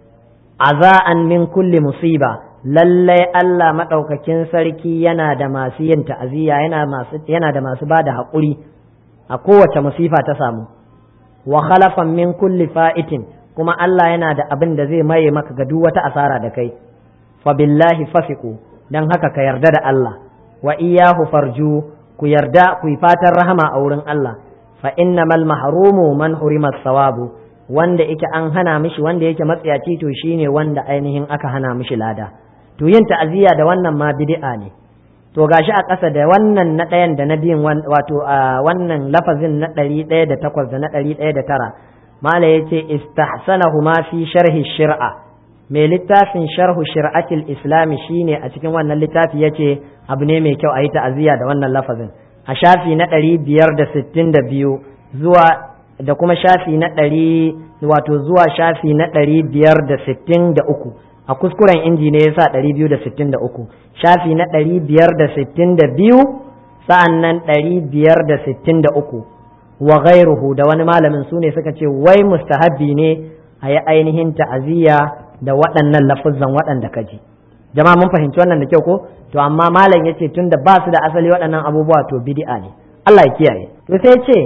aza'an min kulli musiba lallai Allah maɗaukakin sarki yana da masu yin ta'aziyya yana masu yana da masu bada haƙuri a kowace musifa ta samu wa khalafan min kulli fa'itin kuma Allah yana da abin da zai maye maka ga duk wata asara da kai fa billahi fasiku dan haka ka yarda da Allah wa iyyahu farju ku yarda ku yi fatan rahama a wurin Allah fa innamal mahrumu man hurima sawabu wanda yake an hana mishi wanda yake matsiyaci to shine wanda ainihin aka hana mishi lada to yin ta'aziyya da wannan ma bid'a ne to gashi a ƙasa da wannan na ɗayan da na biyun wato a wannan lafazin na ɗari ɗaya da takwas da na ɗari ɗaya da tara mala ya ce istahsanahu ma fi sharhi shir'a mai littafin sharhu shir'atil islami shine a cikin wannan littafi ya ce abu ne mai kyau a yi ta'aziyya da wannan lafazin a shafi na ɗari biyar da sittin da biyu zuwa da kuma shafi na ɗari wato zuwa shafi na ɗari biyar da sittin da uku a kuskuren inji ne yasa ɗari biyu da sittin da uku shafi na ɗari biyar da sittin da biyu sa'an nan ɗari biyar da sittin da uku wa gairuhu da wani malamin su ne suka ce wai mustahabbi ne a yi ainihin ta'aziyya da waɗannan lafuzzan waɗanda ka ji jama'a mun fahimci wannan da kyau ko to amma malam ya ce tun da ba su da asali waɗannan abubuwa to bidi'a ne Allah ya kiyaye to sai ce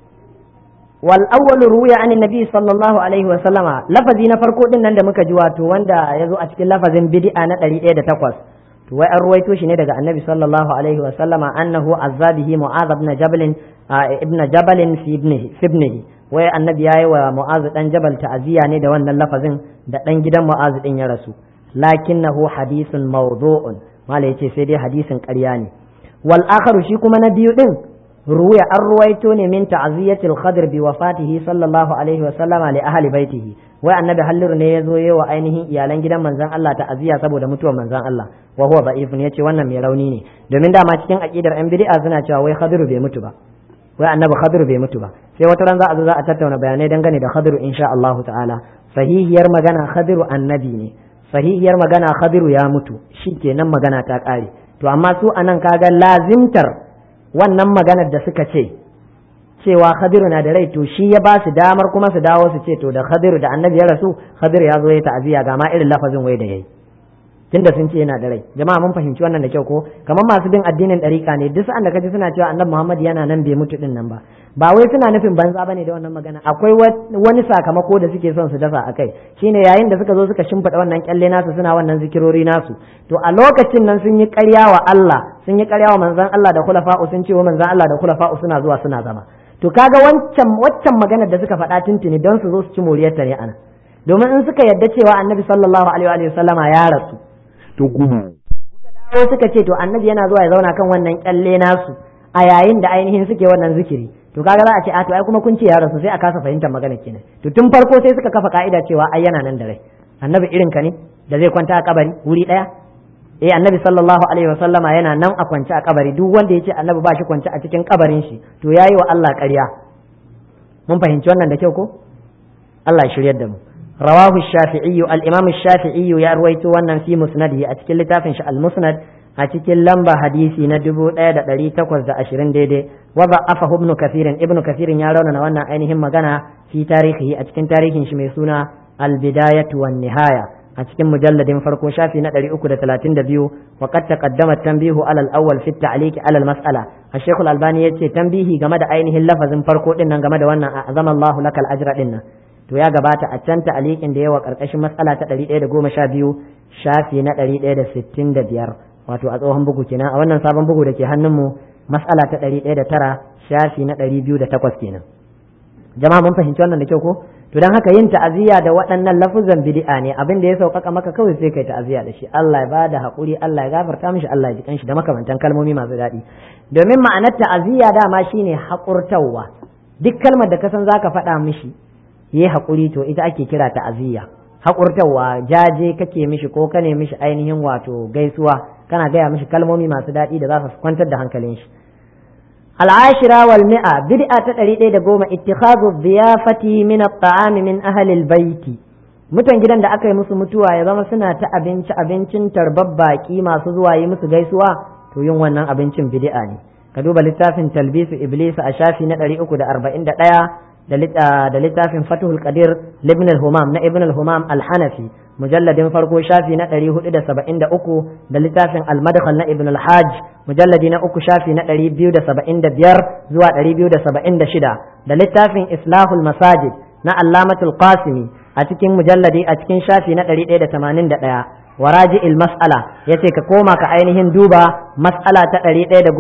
والأول روي عن النبي صلى الله عليه وسلم لفظي نفرقو din nan da muka ji wato wanda ya zo a cikin lafazin bid'a na 108 to wai an ruwaito shi ne daga annabi sallallahu alaihi wa sallama annahu azzabihi mu'adh ibn jabal ibn jabal fi ibnihi fi ibnihi wai annabi yayi wa mu'adh dan jabal ta'ziya ne da wannan lafazin da dan gidan mu'adh din ya rasu lakinnahu hadithun mawdu'un mala yace sai dai hadisin ƙarya ne wal akharu shi kuma na biyu din روي الرويتون من تعزية الخضر بوفاته صلى الله عليه وسلم لأهل بيته wai annabi halliru ne ya zo yi wa ainihin iyalan gidan manzan Allah ta'aziyya saboda mutuwar manzan Allah wa huwa da'ifun yace wannan mai rauni ne domin dama cikin aqidar yan bid'a suna cewa wai khadiru bai mutu ba wai annabi khadiru bai mutu ba sai wata ran za a zo za a tattauna bayanai dangane da khadiru insha Allah ta'ala sahihiyar magana khadiru annabi ne sahihiyar magana khadiru ya mutu shikenan magana ta kare to amma su anan kaga lazimtar wannan maganar da suka ce cewa khadiru na da rai to shi ya ba su damar kuma su dawo su ce to da khadiru da annabi ya rasu khadiru ya zo ya ta'aziyya ga ma irin lafazin wai da yayi tunda sun ce yana da rai jama'a mun fahimci wannan da kyau ko kamar masu bin addinin ɗariƙa ne duk sa'an da kaji suna cewa annabi Muhammad yana nan bai mutu din nan ba ba wai suna nufin banza bane da wannan magana akwai wani sakamako da suke son su dasa akai shine yayin da suka zo suka shimfiɗa wannan kyalle nasu suna wannan zikirori nasu to a lokacin nan sun yi ƙarya wa Allah sun yi ƙarya wa manzon Allah da khulafa'u sun ce wa manzon Allah da khulafa'u suna zuwa suna zama to kaga wancan waccan maganar da suka faɗa tuntuni don su zo su ci moriyarta ne ana domin in suka yadda cewa annabi sallallahu alaihi wa sallama ya rasu to gudu dawo suka ce to annabi yana zuwa ya zauna kan wannan kyalle nasu a yayin da ainihin suke wannan zikiri to kaga za a ce a to ai kuma kun ce ya rasu sai a kasa fahimtar magana kenan to tun farko sai suka kafa ka'ida cewa ai yana nan da rai annabi irin ka ne da zai kwanta a kabari wuri daya eh annabi sallallahu alaihi wa sallama yana nan a kwance a kabari duk wanda ya ce annabi ba shi kwance a cikin kabarin shi to yayi wa Allah ƙarya mun fahimci wannan da kyau ko Allah ya shiryar da mu رواه الشافعي الإمام الشافعي يروي wannan في مسنده أتكل لتافن المسند أتكل لمبا حديثي ندبو ايدا دلي تقوز دا أشرين ديدي وضعفه ابن كثير ابن كثير يرون وانا أينهم مغانا في تاريخه أتكن تاريخ شميسونا البداية والنهاية أتكن مجلد فرقو شافي ندري أكد ثلاثين دبيو وقد تقدم التنبيه على الأول في التعليق على المسألة الشيخ الألباني يتي تنبيه جمد أينه اللفظ فرقو إنن جمد وانا أعظم الله لك الأجر إنن to ya gabata a can ta'aliƙin da yawa ƙarƙashin matsala ta ɗari ɗaya da goma sha biyu shafi na ɗari ɗaya da sittin da biyar wato a tsohon bugu kenan a wannan sabon bugu da ke hannunmu matsala ta ɗari ɗaya da tara shafi na ɗari biyu da takwas kenan jama'a mun fahimci wannan da kyau ko to don haka yin ta'aziyya da waɗannan lafuzan bid'a ne abin da ya sauƙaƙa maka kawai sai kai ta'aziyya da shi Allah ya bada haƙuri Allah ya gafarta mishi Allah ya ji kanshi da makamantan kalmomi masu daɗi domin ma'anar ta'aziyya dama shine haƙurtawa duk kalmar da ka san zaka faɗa mishi yi haƙuri to ita ake kira ta'aziyya haƙurtawa jaje kake mishi ko kane mishi ainihin wato gaisuwa kana gaya mishi kalmomi masu daɗi da za su kwantar da hankalin shi al'ashira wal mi'a bid'a ta ɗari ɗaya da goma ittikhadhu dhiyafati min at-ta'ami min ahli al-baiti mutan gidan da aka yi musu mutuwa ya zama suna ta abinci abincin tarbar baki masu zuwa yi musu gaisuwa to yin wannan abincin bid'a ne ka duba littafin talbisu iblis a shafi na ɗari uku da arba'in da ɗaya da littafin fatuhul qadir libn al-humam na ibn al-humam al-hanafi mujalladin farko shafi na 473 da littafin al-madkhal na ibn al-hajj mujalladi na uku shafi na 275 zuwa 276 da littafin islahul masajid na allamatul qasimi a cikin mujalladi a cikin shafi na 181 waraji il-mas'ala yace ka koma ka ainihin duba mas'ala ta 114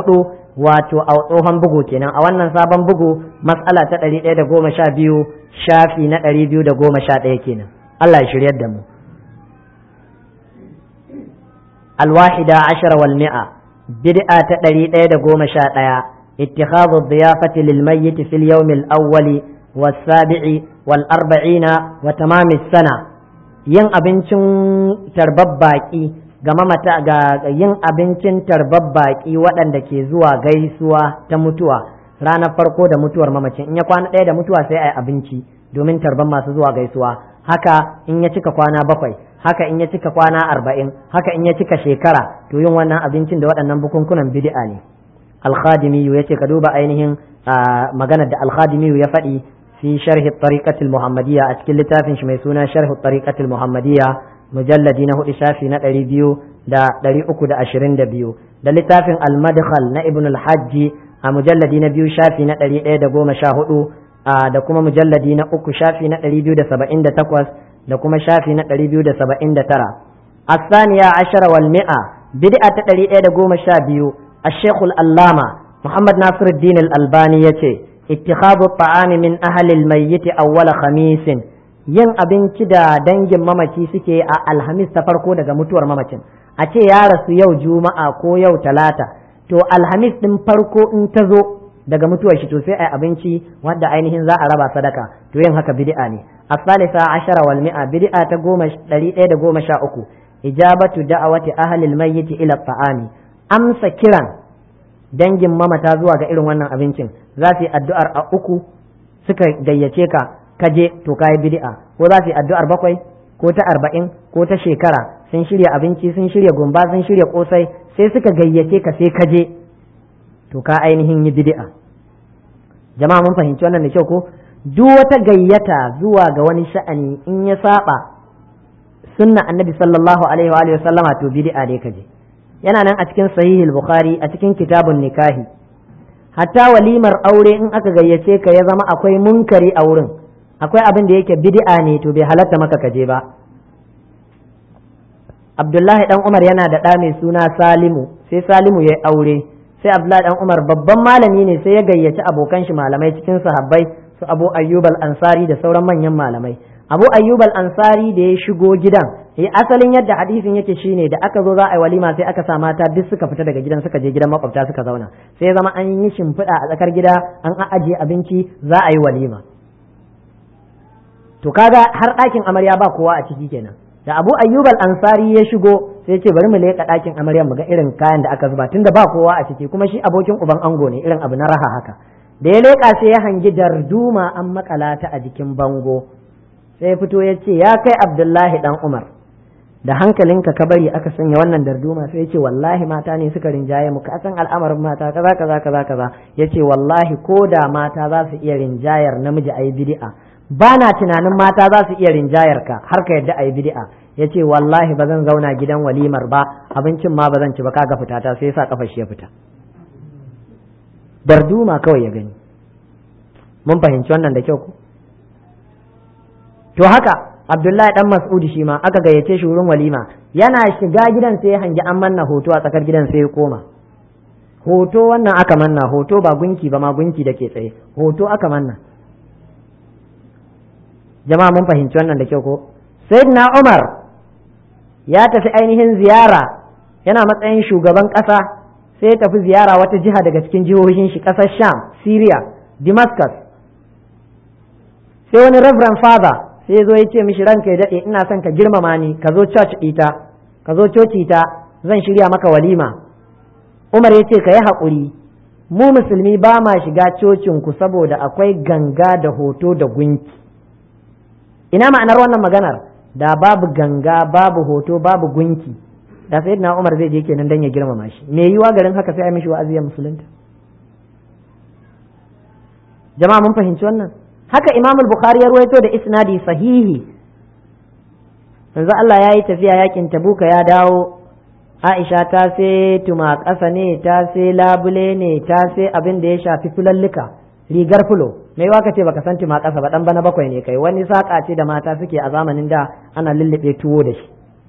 wato a tsohon bugu kenan a wannan sabon bugu matsala ta ɗari ɗaya da goma sha biyu shafi na ɗari biyu da goma sha ɗaya kenan Allah ya shiryar da mu alwahida ashara wal mi'a bid'a ta ɗari ɗaya da goma sha ɗaya ittikhadhu dhiyafati lil mayyit fil yawm al awwali was sabi'i wal arba'ina wa tamam sana yin abincin tarbab baki ga mamata ga yin abincin tarbar baƙi waɗanda ke zuwa gaisuwa ta mutuwa ranar farko da mutuwar mamacin in ya kwana ɗaya da mutuwa sai a yi abinci domin tarban masu zuwa gaisuwa haka in ya cika kwana bakwai haka in ya cika kwana arba'in haka in ya cika shekara to yin wannan abincin da waɗannan bukunkunan bid'a ne alkhadimiyu ya ce ka duba ainihin maganar da alkhadimiyu ya faɗi fi sharhi tariqatul muhammadiyya a cikin littafin shi mai suna sharhi tariqatul muhammadiyya mujalladi na hudu shafi na ɗari biyu da ɗari uku da ashirin da biyu da littafin almadkhal na ibn alhajji a mujalladi na biyu shafi na ɗari ɗaya da goma sha hudu da kuma mujalladi na uku shafi na ɗari biyu da saba'in da takwas da kuma shafi na ɗari biyu da saba'in da tara asaniya ashara wal mi'a bid'a ta ɗari ɗaya da goma sha biyu الشيخ الألامة محمد ناصر الدين الألباني يتي اتخاذ الطعام من أهل الميت أول خميس yin abinci da dangin mamaci suke a alhamis ta farko daga mutuwar mamacin a ce ya rasu yau juma'a ko yau talata to alhamis din farko in ta zo daga mutuwar shi to sai ai abinci wanda ainihin za a raba sadaka to yin haka bid'a ne asalisa ashara wal mi'a bid'a ta goma ɗari ɗaya da goma sha uku ijabatu da'awati ahlil mayyit ila ta'ami amsa kiran dangin mamata zuwa ga irin wannan abincin za su yi addu'ar a uku suka gayyace ka kaje to kayi bid'a ko za su yi addu'ar bakwai ko ta arba'in ko ta shekara sun shirya abinci sun shirya gumba sun shirya kosai sai suka gayyace ka sai kaje to ka ainihin yi bid'a jama'a mun fahimci wannan da kyau ko duk wata gayyata zuwa ga wani sha'ani in ya saba sunna annabi sallallahu alaihi wa alihi sallama to bid'a ne kaje yana nan a cikin sahihul bukhari a cikin kitabun nikahi hatta walimar aure in aka gayyace ka ya zama akwai munkari a wurin akwai abin da yake bid'a ne to bai halatta maka kaje ba Abdullahi dan Umar yana da ɗa mai suna Salimu sai Salimu ya aure sai Abdullahi dan Umar babban malami ne sai ya gayyaci abokan shi malamai cikin sahabbai su Abu Ayyub al-Ansari da sauran manyan malamai Abu Ayyub al-Ansari da ya shigo gidan eh asalin yadda hadisin yake shine da aka zo za a yi walima sai aka sa mata duk suka fita daga gidan suka je gidan makwabta suka zauna sai zama an yi shimfiɗa a tsakar gida an ajiye abinci za a yi walima to kaga har ɗakin amarya ba kowa a ciki kenan da abu ayyub al-ansari ya shigo sai ya ce bari mu leƙa ɗakin amarya mu ga irin kayan da aka zuba tunda ba kowa a ciki kuma shi abokin uban ango ne irin abu na raha haka da ya leƙa sai ya hangi darduma an makala ta a jikin bango sai ya fito ya ce ya kai abdullahi dan umar da hankalinka ka bari aka sanya wannan darduma sai ya ce wallahi mata ne suka rinjaye mu ka san al'amarin mata kaza kaza kaza kaza ya ce wallahi ko da mata za su iya rinjayar namiji a yi bid'a ba na tunanin mata za su iya rinjayar ka har ka yadda a yi bid'a ya ce wallahi ba zan zauna gidan walimar ba abincin ma ba zan ci ba kaga fita ta sai sa kafa shi ya fita darduma kawai ya gani mun fahimci wannan da kyau ku to haka abdullahi dan mas'udi shi ma aka gayyace shi wurin walima yana shiga gidan sai ya hangi an manna hoto a tsakar gidan sai ya koma hoto wannan aka manna hoto ba gunki ba ma gunki da ke tsaye hoto aka manna jama'a mun fahimci wannan da kyau ko sayyidina umar ya tafi ainihin ziyara yana matsayin shugaban ƙasa sai ya tafi ziyara wata jiha daga cikin jihohin shi ƙasar sham syria damascus sai wani reverend father sai zo ya ce mishi ranka ya daɗe ina son ka girmama ni ka zo church ita ka zo coci ta zan shirya maka walima umar ya ce ka yi haƙuri mu musulmi ba ma shiga cocinku saboda akwai ganga da hoto da gunki ina ma'anar wannan maganar da babu ganga babu hoto babu gunki da sai na umar zai je kenan dan ya girmama shi me yiwa garin haka sai a mishi wa'azi ya musulunta jama'a mun fahimci wannan haka imam al-bukhari ya ruwaito da isnadi sahihi yanzu Allah ya yi tafiya yakin tabuka ya dawo Aisha ta sai tuma ƙasa ne ta sai labule ne ta sai abin da ya shafi fulallika rigar fulo mai waka ce baka san tuma ƙasa ba dan bana bakwai ne kai wani saƙa ce da mata suke a zamanin da ana lullube tuwo da shi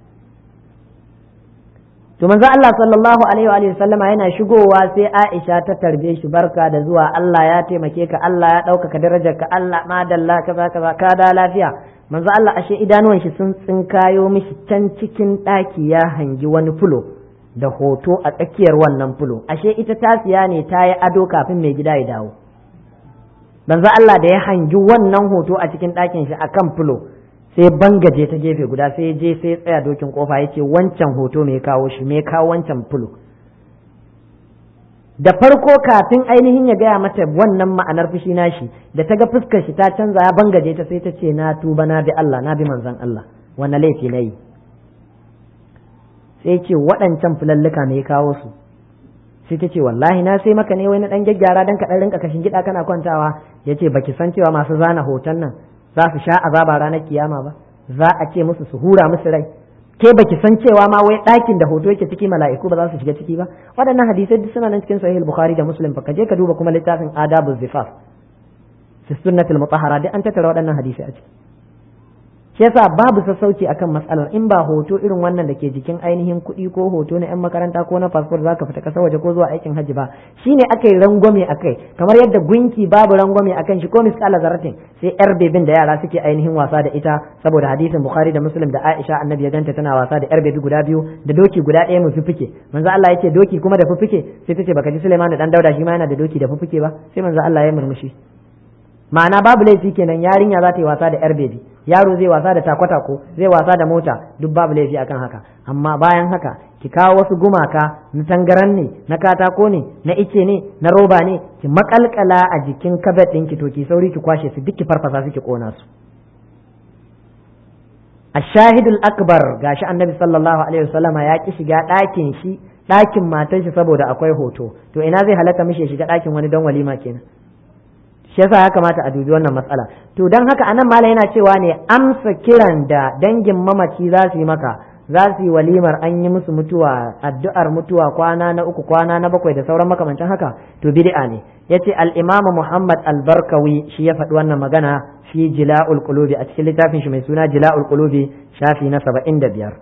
to manzo Allah sallallahu alaihi wa sallama yana shigowa sai Aisha ta tarbe shi barka da zuwa Allah ya taimake ka Allah ya ɗaukaka darajar ka Allah madalla kaza kaza ka da lafiya manzo Allah ashe idanuwan shi sun tsinkayo mishi can cikin ɗaki ya hangi wani fulo da hoto a tsakiyar wannan fulo ashe ita ta siya ne ta yi ado kafin mai gida ya dawo manzo Allah da ya hangi wannan hoto a cikin ɗakin shi akan fulo sai bangaje ta gefe guda sai je sai tsaya dokin kofa ya ce wancan hoto me kawo shi me kawo wancan fulo da farko kafin ainihin ya gaya mata wannan ma'anar fushi nashi da ta ga fuskar shi ta canza ya bangaje ta sai ta ce na tuba na bi Allah na bi manzon Allah wanne laifi na yi sai ce waɗancan fulalluka me kawo su sai ta ce wallahi na sai maka ne wai na dan gyaggyara dan ka dan rinka kashin gida kana kwantawa yace baki san cewa masu zana hoton nan za su sha azaba ranar kiyama ba za a ce musu su hura musu rai ke baki san cewa ma wai ɗakin da hoto yake ciki mala'iku ba za su shiga ciki ba waɗannan hadisai duk suna nan cikin sahih bukhari da muslim fa je ka duba kuma littafin adabu zifaf fi sunnatul mutahhara duk an tattara waɗannan hadisai a ciki shi yasa babu sassauci akan matsalar in ba hoto irin wannan da ke jikin ainihin kuɗi ko hoto na 'yan makaranta ko na fasfur zaka fita ƙasar waje ko zuwa aikin hajji ba shine aka yi rangwame akai kamar yadda gunki babu rangwame akan shi ko misƙala zaratin sai yar bebin da yara suke ainihin wasa da ita saboda hadisin bukhari da muslim da aisha annabi ya ganta tana wasa da yar bebi guda biyu da doki guda ɗaya mai fuffuke manzo Allah yace doki kuma da fuffuke sai tace baka ji Sulaiman da dan Dauda shi ma yana da doki da fuffuke ba sai manzo Allah ya murmushi ma'ana babu laifi kenan yarinya za ta yi wasa da yar bebi yaro zai wasa da takwatako zai wasa da mota duk babu laifi akan haka amma bayan haka ki kawo wasu gumaka na tangaran ne na katako ne na ice ne na roba ne ki makalkala a jikin kabet ɗinki to ki sauri ki kwashe su duk ki farfasa su ki kona su ashahidul akbar gashi annabi sallallahu alaihi wasallama ya ki shiga ɗakin shi ɗakin matar shi saboda akwai hoto to ina zai halatta mishi ya shiga ɗakin wani don walima kenan shi yasa ya kamata a dubi wannan matsala to don haka anan malam yana cewa ne amsa kiran da dangin mamaci za su yi maka za su yi walimar an yi musu mutuwa addu'ar mutuwa kwana na uku kwana na bakwai da sauran makamancin haka to bid'a ne yace al-imam Muhammad al-Barkawi shi ya faɗi wannan magana fi jila'ul qulubi a cikin littafin shi mai suna jila'ul qulubi shafi na 75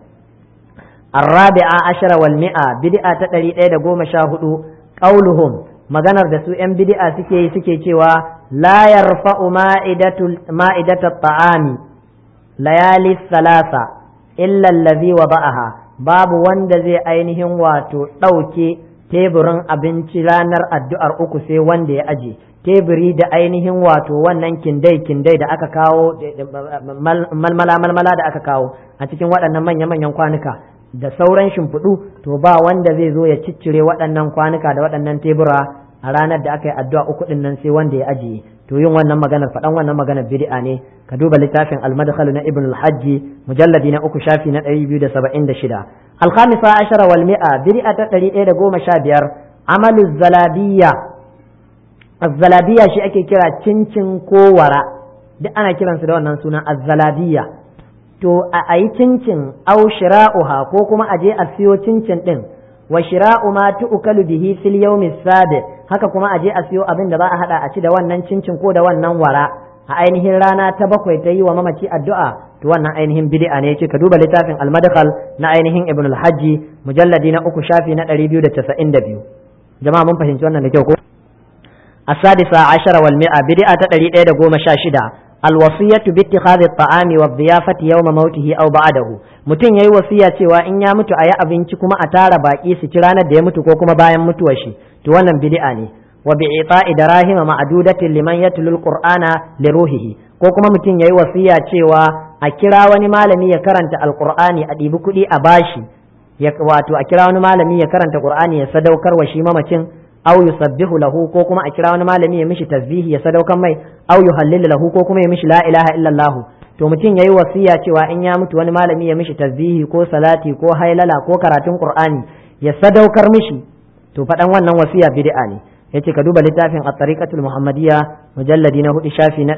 الرابعة عشر والمئة بدعة تدري إيدا قوم شاهدوا قولهم maganar da su ‘yan bid'a suke yi suke cewa la yarfa'u ma'idata ta'ami layali salasa illa allazi wa ba'aha babu wanda zai ainihin wato ɗauke teburin abinci ranar addu'ar uku sai wanda ya aje teburi da ainihin wato wannan kindai kindai da aka kawo malmala malmala da aka kawo a cikin waɗannan manya-manyan kwanuka da sauran shimfiɗu to ba wanda zai zo ya ciccire waɗannan kwanuka da waɗannan tebura a ranar da aka yi addu'a uku ɗin nan sai wanda ya ajiye to yin wannan maganar faɗan wannan maganar bid'a ne ka duba littafin al-madkhal na ibn al-hajji mujalladi na uku shafi na ɗari biyu da saba'in da shida al-khamisa ashara wal mi'a bid'a ta ɗari ɗaya da goma sha biyar amalu zalabiyya az-zalabiyya shi ake kira cincin kowara duk ana kiransu da wannan sunan az-zalabiyya to a yi cincin au shira'uha ko kuma a je a siyo cincin din wa shira'u ma tu'kalu bihi fil yawmi sabi haka kuma a je a siyo abin da za a hada a ci da wannan cincin ko da wannan wara a ainihin rana ta bakwai ta yi wa mamaci addu'a to wannan ainihin bid'a ne yace ka duba littafin al-madkhal na ainihin ibn al-hajji mujalladi na uku shafi na 292 jama'a mun fahimci wannan da kyau ko السادسة عشر والمئة بدعة تدري إيدا قوم شاشدة الوصية باتخاذ الطعام والضيافة يوم موته أو بعده mutum yayi wasiya cewa in ya mutu a yi abinci kuma a tara baki su ci ranar da ya mutu ko kuma bayan mutuwar shi to wannan bid'a ne wa bi ita'i darahima ma'dudatin liman yatlu alqur'ana li ruhihi ko kuma mutum yayi wasiya cewa a kira wani malami ya karanta alqur'ani a ɗibi kuɗi a bashi ya wato a kira wani malami ya karanta qur'ani ya sadaukar wa shi mamacin aw yusabbihu lahu ko kuma a kira wani malami ya mishi tasbihi ya sadaukar mai aw yuhallilu lahu ko kuma ya mishi la ilaha illallah to mutum yayi wasiya cewa in ya mutu wani malami ya mishi tasbihi ko salati ko hailala ko karatun qur'ani ya sadaukar mishi to faɗan wannan wasiya bid'a ne yace ka duba littafin at-tariqatul muhammadiyya mujalladi na hudu shafi na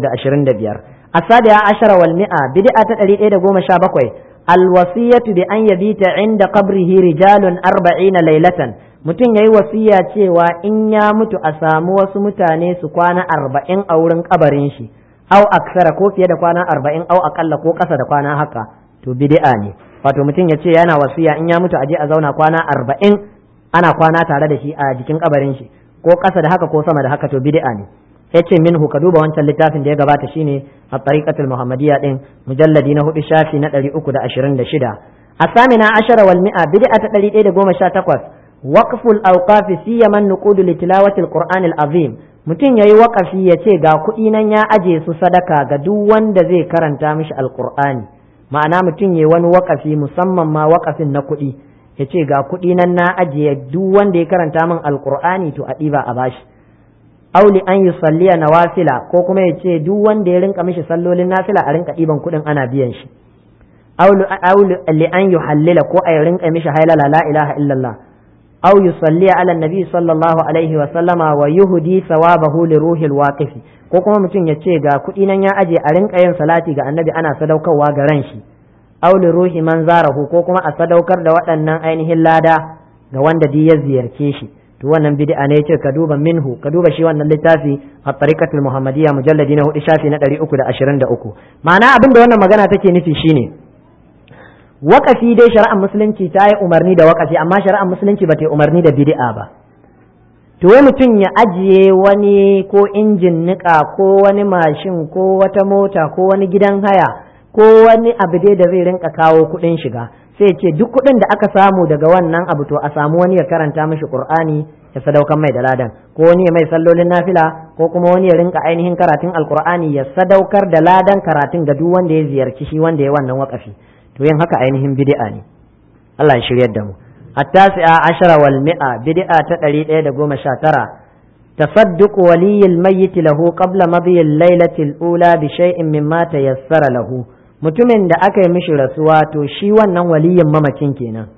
325 asadiya ashara wal mi'a bid'a ta 117 الوصية بأن يبيت عند قبره رجال أربعين ليلة mutum ya yi wasiya cewa in ya mutu a samu wasu mutane su kwana arba'in a wurin kabarin shi au aksara ko fiye da kwana arba'in au akalla ko ƙasa da kwana haka to bid'a ne wato mutum ya ce yana wasiya in ya mutu a je a zauna kwana arba'in ana kwana tare da shi a jikin kabarin shi ko ƙasa da haka ko sama da haka to bid'a ne ya ce minhu ka duba wancan littafin da ya gabata shine a tariqatul muhammadiyya din mujalladi na hudu shafi na ɗari uku da ashirin da shida asamina ashara wal mi'a bid'a ta ɗari ɗaya da goma sha takwas waqful awqafi siyaman nuqudu li tilawati alquran alazim mutum yayi waqafi ya ce ga kuɗi nan ya aje su sadaka ga duk wanda zai karanta mishi alqur'ani ma'ana mutum yayi wani waqafi musamman ma waqafin na kuɗi ya ce ga kuɗi nan na ajiye duk wanda ya karanta min alqur'ani to a ɗiba a bashi auli an yi salliya nawafila ko kuma ya ce duk wanda ya rinka mishi sallolin nafila a rinka ɗiban kuɗin ana biyan shi auli li an yi hallila ko a rinka mishi hailala la ilaha illallah aw yusalliya ala nabi sallallahu alaihi wa sallama wa yuhdi sawabahu li ruhil waqifi ko kuma mutum ya ce ga kuɗi nan ya aje a rinka yin salati ga annabi ana sadaukarwa ga ran shi aw li ruhi man zarahu ko kuma a sadaukar da waɗannan ainihin lada ga wanda duk ya ziyarce shi to wannan bid'a ne yace ka duba minhu ka duba shi wannan littafi a tariqatul muhammadiyya mujalladi na hudu shafi na 323 ma'ana abin da wannan magana take nufi shine wakafi dai shari'ar musulunci ta yi umarni da wakafi amma shari'ar musulunci ba ta yi umarni da bid'a ba to wai mutum ya ajiye wani ko injin nika ko wani mashin ko wata mota ko wani gidan haya ko wani abu dai da zai rinka kawo kuɗin shiga sai ce duk kuɗin da aka samu daga wannan abu to a samu wani ya karanta mishi qur'ani ya sadaukan mai da ladan ko wani ya mai sallolin nafila ko kuma wani ya rinka ainihin karatun alqur'ani ya sadaukar da ladan karatun ga duk wanda ya ziyarci shi wanda ya wannan wakafi to yin haka ainihin bid'a ne Allah ya shiryar da mu التاسعة عشر والمئة بدعة تدري إيدا قوم شاترة تصدق ولي الميت له قبل مضي الليلة الأولى بشيء مما تيسر له mutumin da aka yi mishi rasuwa to shi wannan waliyin mamacin kenan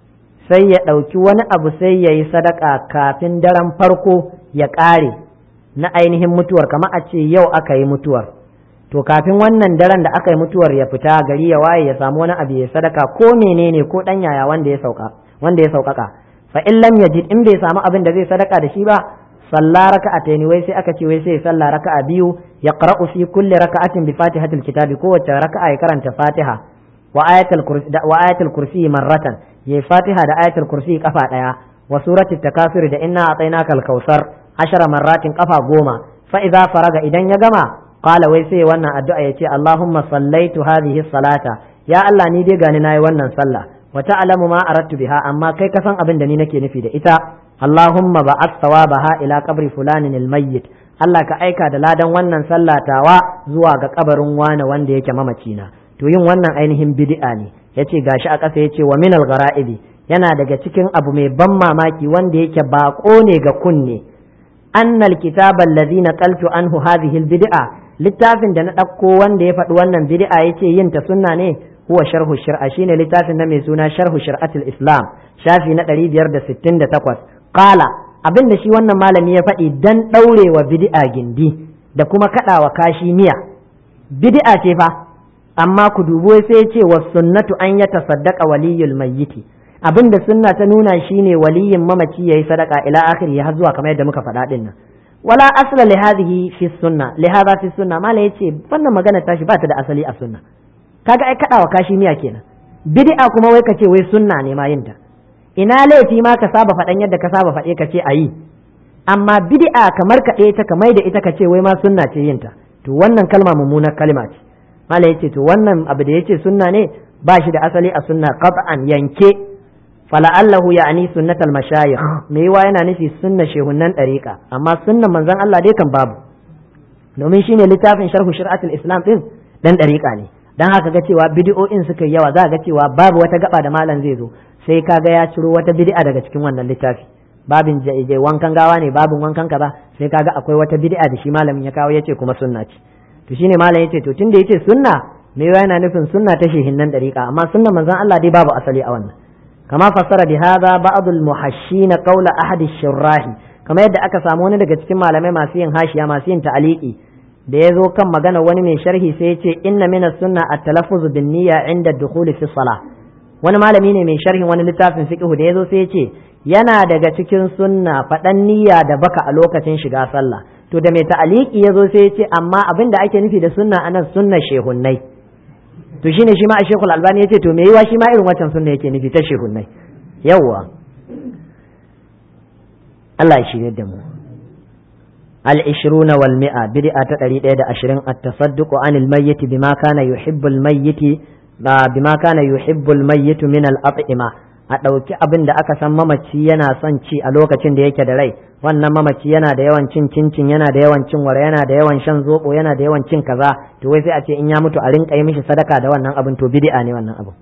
sai ya ɗauki wani abu sai ya yi sadaka kafin daren farko ya ƙare na ainihin mutuwar kamar a ce yau aka yi mutuwar to kafin wannan daren da aka yi mutuwar ya fita gari ya waye ya samu wani abu ya sadaka ko menene ko dan yaya wanda ya sauka wanda ya saukaka fa in lam yajid in bai samu abin da zai sadaka da shi ba salla raka'ataini wai sai aka ce wai sai salla raka'a biyu ya qara'u fi kulli raka'atin bi fatihatil kitabi kowace raka'a ya karanta fatiha wa ayatul kursi wa ayatul kursi marratan ya fatiha da ayatul kursi kafa daya wa surati takasur da inna atainaka al-kausar ashara marratin kafa goma fa idza faraga idan ya gama qala wai sai wannan addu'a yace Allahumma sallaitu hadhihi salata ya Allah ni dai gani nayi wannan sallah wa ta'lamu ma aradtu biha amma kai ka san abin da ni nake nufi da ita Allahumma ba'ath thawabaha ila qabri fulanin almayyit Allah ka aika da ladan wannan sallah tawa zuwa ga kabarin wani wanda yake mamaci na to yin wannan ainihin bid'a ne yace gashi a ƙasa yace wa minal gara'ibi yana daga cikin abu mai ban mamaki wanda yake baƙo ne ga kunne annal kitaba allazi naqaltu anhu hadhihi albid'a littafin da na ɗauko wanda ya faɗi wannan bid'a yace yin ta sunna ne huwa sharhu shir'a shine littafin na mai suna sharhu shir'atul islam shafi na 568 qala abin da shi wannan malami ya faɗi dan ɗaurewa bid'a gindi da kuma kaɗawa kashi miya bid'a ce fa amma ku dubo sai ce wa sunnatu an ya tasaddaqa waliyul mayyiti abin da sunna ta nuna shine waliyin mamaci yayi sadaka ila akhiri har zuwa kamar yadda muka faɗa din nan wala asla li hadhihi fi sunna li hadha fi sunna mala yace wannan magana tashi ba ta da asali a sunna kaga ai kadawa kashi miya kenan bid'a kuma wai kace wai sunna ne ma yinta ina laifi ma ka saba faɗan yadda ka saba faɗe ka ce ayi amma bid'a kamar kaɗe ta kamar da ita ka ce wai ma sunna ce yinta to wannan kalma mummunar kalma ce mala yace to wannan abu da yace sunna ne ba shi da asali a sunna qat'an yanke fala'allahu ya'ni sunnatal mashayikh me yawa yana nufi sunna shehunnan dariqa amma sunnan manzon Allah dai kan babu domin shine littafin sharhu shir'atul islam din dan dariqa ne dan haka ga cewa bid'o'in suka yi yawa za ga cewa babu wata gaba da malam zai zo sai kaga ya ciro wata bid'a daga cikin wannan littafi babin jaije wankan gawa ne babin wankan kaza sai kaga akwai wata bid'a da shi malamin ya kawo yace kuma sunna ce to shine malam yace to tunda yace sunna me yana nufin sunna ta shehinnan dariqa amma sunnan manzon Allah dai babu asali a wannan kama fassara bi hadha ba'd al muhashin qawla ahad shurrahi kama yadda aka samu wani daga cikin malamai masu yin hashiya masu yin ta'aliki da ya zo kan magana wani mai sharhi sai ya ce inna min sunna at-talaffuz bin niyya inda dukhuli fi salah wani malami ne mai sharhin wani littafin fiqh da ya zo sai ya ce yana daga cikin sunna faɗan niyya da baka a lokacin shiga sallah to da mai ta'aliki ya zo sai ya ce amma abin da ake nufi da sunna anan sunna shehunnai to shine shi ma a shekul albani ya ce to me yiwa shi ma irin wancan sunna yake nufi ta shehunnai yawwa Allah ya shirye da mu العشرون والمئة بدعة تدري إيدا عشرين التصدق عن الميت بما كان يحب الميت بما كان يحب الميت من الأطعمة a ɗauki abin da aka san mamaci yana son ci a lokacin da yake da rai wannan mamaci yana da yawan cin cincin yana da yawan cin wara yana da yawan shan zobo yana da yawan cin kaza to wai sai a ce in ya mutu a rinka yi mishi sadaka da wannan abin to bid'a ne wannan abin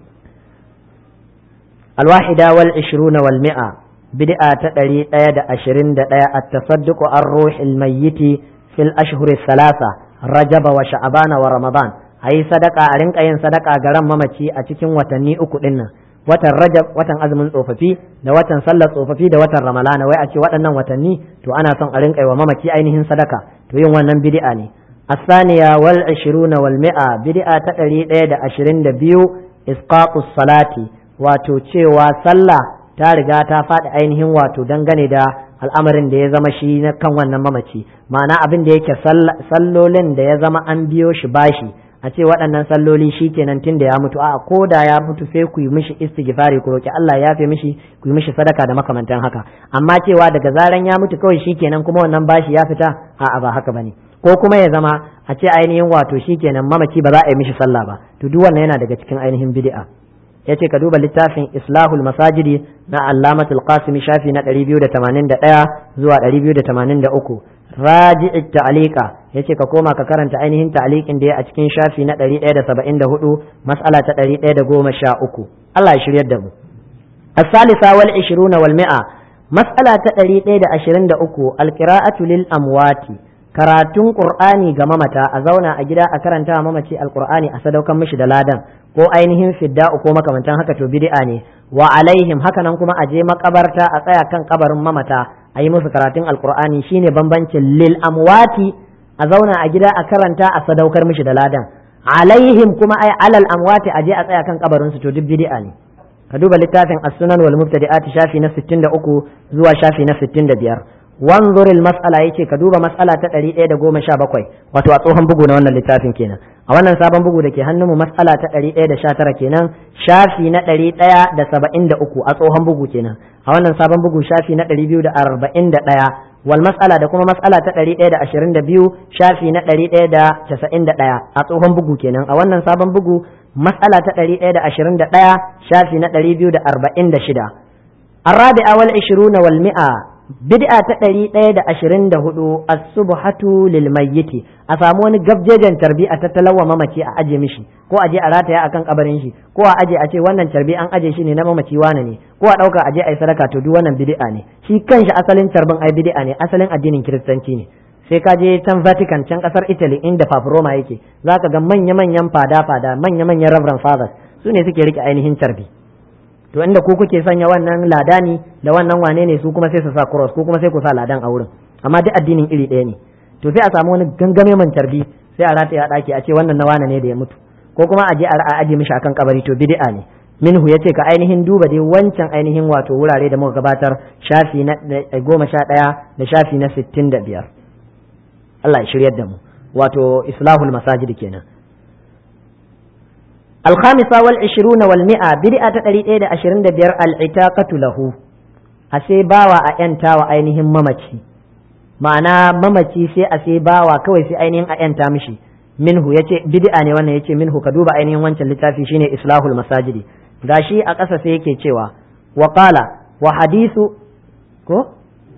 alwahida wal 20 wal mi'a bid'a ta ɗari ɗaya da ashirin da ɗaya a tasadduqu an ruhil mayyiti fil ashhuri salasa rajaba wa sha'abana wa ramadan a yi sadaka a rinka yin sadaka ga ran mamaci a cikin watanni uku ɗin nan watan rajab watan azumin tsofaffi da watan sallar tsofaffi da watan ramalana wai a ce waɗannan watanni to ana son a rinka yi wa mamaci ainihin sadaka to yin wannan bid'a ne الثانية والعشرون والمئة بدعة تقري دا عشرين دا بيو إسقاط الصلاة واتو تشيوا صلى ta riga ta faɗi ainihin wato dangane da al'amarin da ya zama shi na kan wannan mamaci ma'ana abin da yake sallolin da ya zama an biyo shi bashi a ce waɗannan salloli shi kenan tun da ya mutu a ko da ya mutu sai ku yi mishi istighfari ku roki Allah ya fi mishi ku yi mishi sadaka da makamantan haka amma cewa daga zaran ya mutu kawai shi kenan kuma wannan bashi ya fita a'a ba haka bane ko kuma ya zama a ce ainihin wato shi kenan mamaci ba za a yi mishi sallah ba to duk wannan yana daga cikin ainihin bid'a yace ka duba littafin islahul masajidi na allamatul qasimi shafi na 281 zuwa 283 raji'i ta'liqa yace ka koma ka karanta ainihin ta'liqin da ya a cikin shafi na 174 mas'ala ta 113 Allah ya shiryar da mu الثالثة والعشرون والمئة مسألة تدري إيدا أشرين دا أكو القراءة للأموات karatun qur'ani ga mamata a zauna a gida a karanta mamaci alqur'ani a sadaukan mishi da ladan ko ainihin fidda'u ko makamantan haka to bid'a ne wa alaihim haka nan kuma a je makabarta a tsaya kan kabarin mamata a yi musu karatun alqur'ani shine bambancin lil amwati a zauna a gida a karanta a sadaukar mishi da ladan alaihim kuma ai alal amwati aje a tsaya kan kabarin su to duk bid'a ne ka duba littafin as-sunan wal mubtadi'at shafi na 63 zuwa shafi na 65 wanzur al-mas'ala yace ka duba mas'ala ta 117 wato a tsohon bugu na wannan littafin kenan a wannan sabon bugu da ke hannunmu mas'ala ta 119 kenan shafi na 173 a tsohon bugu kenan a wannan sabon bugu shafi na 241 wal mas'ala da kuma mas'ala ta 122 shafi na 191 a tsohon bugu kenan a wannan sabon bugu mas'ala ta 121 shafi na 246 الرابعة والعشرون والمئة bid'a ta ɗari ɗaya da ashirin da hudu as-subhatu lil mayyiti a samu wani gabjejen tarbi a tattalawa mamaci a aje mishi ko aje a rataya akan kabarin shi ko a aje a ce wannan tarbi an aje shi ne na mamaci wane ne ko a ɗauka aje a yi sadaka to duk wannan bid'a ne shi kanshi asalin tarbin ai bid'a ne asalin addinin kiristanci ne sai ka je can Vatican can kasar Italy inda Papa Roma yake zaka ga manya-manyan fada-fada manya-manyan Reverend Fathers su ne suke rike ainihin tarbi to inda ku kuke sanya wannan ladani da wannan wane ne su kuma sai su sa cross ko kuma sai ku sa ladan a wurin amma duk addinin iri ɗaya ne to sai a samu wani gangame man tarbi sai a rataya a ɗaki a ce wannan na wane ne da ya mutu ko kuma a je a aje mishi akan kabari to bid'a ne minhu yace ka ainihin duba dai wancan ainihin wato wurare da muka gabatar shafi na goma sha ɗaya da shafi na sittin da biyar Allah ya shiryar da mu wato islahul masajid kenan الخامسة والعشرون والمئة بدأت تريد إيدا أشرين دبير العتاقة له أسي باوا أنتا وأينهم ممتي معنى ممتي سي أسي باوا كوي سي أينهم أنتا مشي منه يتي بدأ ne wannan yace minhu ka duba ainihin wancan littafi shine islahul masajidi gashi a ƙasa sai yake cewa wa qala wa hadithu ko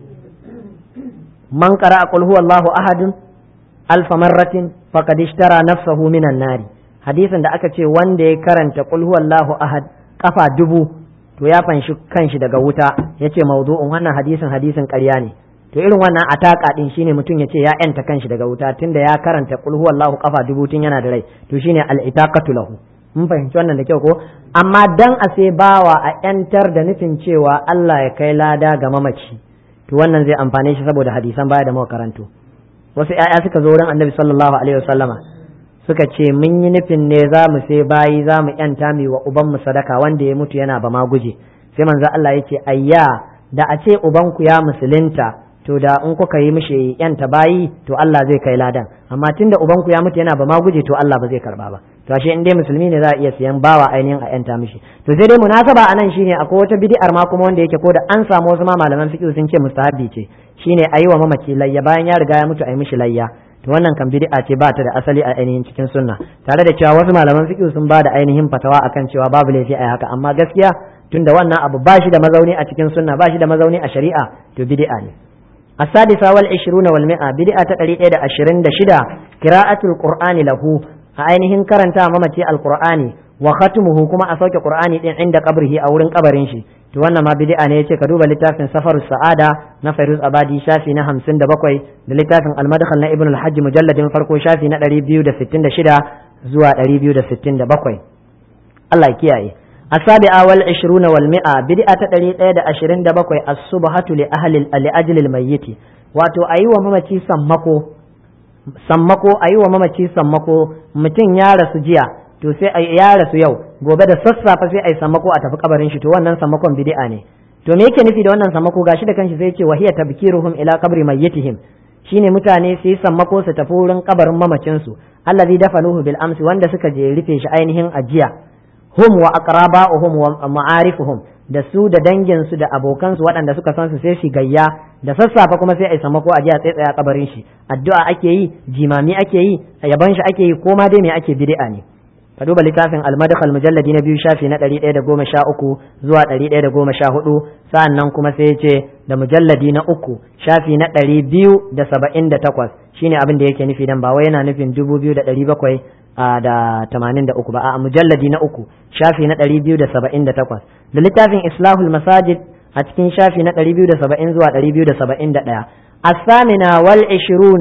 man qara'a qul huwallahu ahadun alfa marratin faqad ishtara nafsahu minan nari hadisin da aka ce wanda ya karanta qul huwallahu ahad kafa dubu to ya fanshi kanshi daga wuta yace mawdu'un wannan hadisin hadisin ƙarya ne to irin wannan ataka din shine mutum yace ya yanta kanshi daga wuta tunda ya karanta qul huwallahu kafa dubu tun yana da rai to shine al-itaqatu lahu mun fahimci wannan da kyau ko amma dan a sai bawa a yantar da nufin cewa Allah ya kai lada ga mamaci to wannan zai amfane shi saboda hadisan baya da muka karanto wasu 'ya'ya suka zo wurin annabi sallallahu alaihi wasallama suka ce mun yi nufin ne za mu sai bayi za mu yanta mi wa ubanmu sadaka wanda ya mutu yana ba ma guje sai manzo Allah yake ayya da a ce ubanku ya musulunta to da in kuka yi mishi yanta bayi to Allah zai kai ladan amma tunda ubanku ya mutu yana ba ma guje to Allah ba zai karba ba to ashe in dai musulmi ne za a iya siyan bawa ainihin a yanta mishi to sai dai munasaba anan shine akwai wata bid'ar ma kuma wanda yake ko da an samu wasu ma malaman fiqh sun ce mustahabi ce shine ayi wa mamaci layya bayan ya riga ya mutu ayi mishi layya to wannan kan bid'a ce ba ta da asali a ainihin cikin sunna tare da cewa wasu malaman fiqh sun ba da ainihin fatawa akan cewa babu laifi a haka amma gaskiya tunda wannan abu ba shi da mazauni a cikin sunna ba shi da mazauni a shari'a to bid'a ne السادسة والعشرون والمئة بدعة تقريبا إلى عشرين دشدة قراءة القرآن له أينهن كرنتا ممتي القرآن وختمه كما أسوك القرآن عند قبره أو رن قبرين شي to wannan ma bid'a ne yace ka duba littafin safarus sa'ada na Fairuz Abadi shafi na 57 da littafin al-madkhal na Ibn al-Hajj mujalladin farko shafi na 266 zuwa 267 Allah ya kiyaye السابعة والعشرون والمئة بدعة تدري إيدا أشرين دبقوا الصبحة لأهل لأجل الميت واتو أيوة ممتي سمكو سمكو أيوة ممتي سمكو متين يا رسجيا to sai ya rasu yau gobe da sassafe sai ai sammako a tafi kabarin shi to wannan sammakon bid'a ne to me yake nufi da wannan sammako gashi da kanshi sai ya ce wa hiya tabkiruhum ila qabri mayyitihim shine mutane su yi sammako su tafi wurin kabarin mamacin su allazi dafanuhu bil amsi wanda suka je rufe shi ainihin ajiya hum wa aqraba'uhum wa ma'arifuhum da su da dangin su da abokan su waɗanda suka san su sai shi gayya da sassafe kuma sai ai sammako a jiya tsaye kabarin shi addu'a ake yi jimami ake yi yaban shi ake yi ko ma dai me ake bid'a ne ka duba littafin al-madkhal mujalladi na biyu shafi na 113 zuwa 114 sa'an nan kuma sai ya ce da mujalladi na uku shafi na 278 shine abin da yake nufi dan ba wai yana nufin 2700 da 83 ba a mujalladi na uku shafi na 278 da littafin islahul masajid a cikin shafi na 270 zuwa 271 الثامنة والعشرون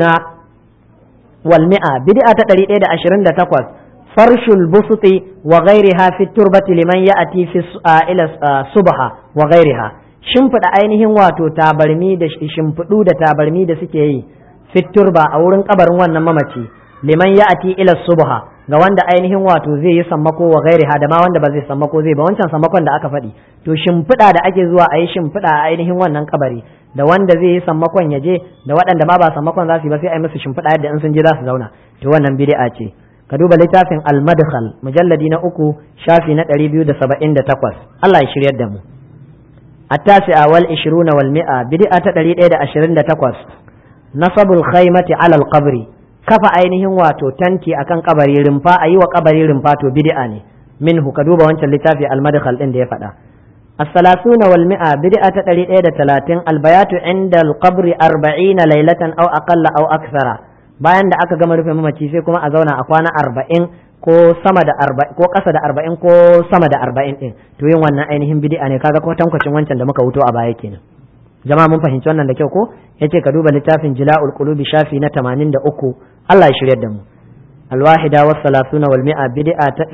والمئة بدعة تريد عشرين تقوى فرش البسط وغيرها في التربة لمن يأتي في إلى الصبح وغيرها shimfiɗa ainihin wato tabarmi da shimfiɗu da tabarmi da suke yi fiturba a wurin kabarin wannan mamaci liman ya'ati ila subha ga wanda ainihin wato zai yi sammako wa gairi da ma wanda ba zai sammako zai ba wancan sammakon da aka faɗi to shimfiɗa da ake zuwa a yi shimfiɗa a ainihin wannan kabari da wanda zai yi sammakon ya je da waɗanda ma ba sammakon za su yi ba sai a yi musu shimfiɗa yadda in sun je za su zauna to wannan bid'a ce ka duba littafin al-madkhal mujalladi na uku shafi na ɗari biyu da saba'in da takwas Allah ya shiryar da mu التاسعة والعشرون والمئة بدعة تدريد إيدا أشرين دا تقوس نصب الخيمة على القبر كفا أينهم واتو تنتي أكن قبري رمفا أيوة قبري رمفا تو بدعاني منه كدوبة وانت اللتافي المدخل إن دي فدا الثلاثون والمئة بدعة تدريد إيدا ثلاثين البيات عند القبر أربعين ليلة أو أقل أو أكثر bayan da aka gama rufe mamaci sai kuma a zauna a kwana arba'in ko sama da arba'in ko ƙasa da arba'in ko sama da arba'in ɗin to yin wannan ainihin bidi'a ne kaga ko tankwacin wancan da muka wuto a baya kenan jama'a mun fahimci wannan da kyau ko yace ka duba littafin jila'ul qulubi shafi na 83 Allah ya shiryar da mu alwahida was salasuna wal mi'a bid'a ta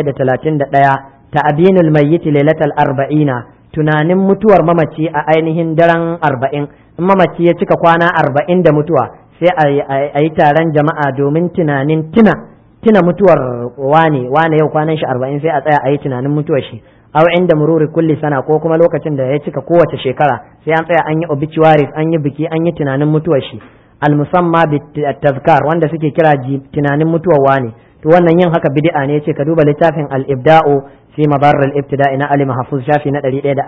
131 ta'binul mayyit lailatal arba'ina tunanin mutuwar mamaci a ainihin daren arba'in in mamaci ya cika kwana arba'in da mutuwa sai a yi taron jama'a domin tunanin tuna tuna mutuwar wane wane yau kwanan shi arba'in sai a tsaya a yi tunanin mutuwar shi aw inda mururi kulli sana ko kuma lokacin da ya cika kowace shekara sai an tsaya an yi obituaries an yi biki an yi tunanin mutuwar shi almusamma bi tazkar wanda suke kira tunanin mutuwar wane to wannan yin haka bid'a ne yace ka duba littafin al-ibda'u fi mabarr al-ibtida'i na ali mahfuz shafi na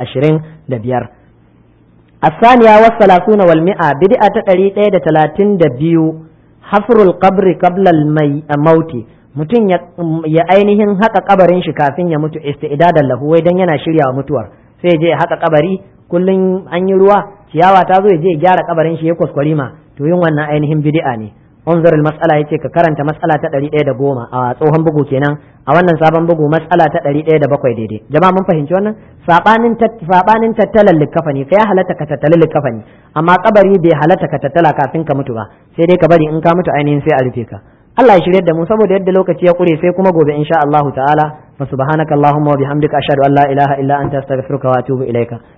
125 الثانية والثلاثون والمئة بدأت تقريبا da talatin da biyu hafrul qabri qabla al-maut mutum ya ainihin haka kabarin shi kafin ya mutu istidadan lahu wai dan yana shirya mutuwar sai je haka kabari kullun an yi ruwa ciyawa ta zo ya je ya gyara kabarin shi ya kwaskwari ma to yin wannan ainihin bid'a ne unzur al-mas'ala yace ka karanta mas'ala ta 110 a tsohon bugu kenan a wannan sabon bugu mas'ala ta 107 daidai jama'a mun fahimci wannan sabanin sabanin tattalan likafani kai halatta ka tattala likafani amma kabari bai halatta ka tattala kafin ka mutu ba sai dai ka bari in ka mutu ainihin sai a rufe ka Allah ya shirye da mu saboda yadda lokaci ya kure sai kuma gobe insha Allah ta'ala fa subhanakallahumma wa bihamdika ashhadu an la ilaha illa anta astaghfiruka wa atubu ilaika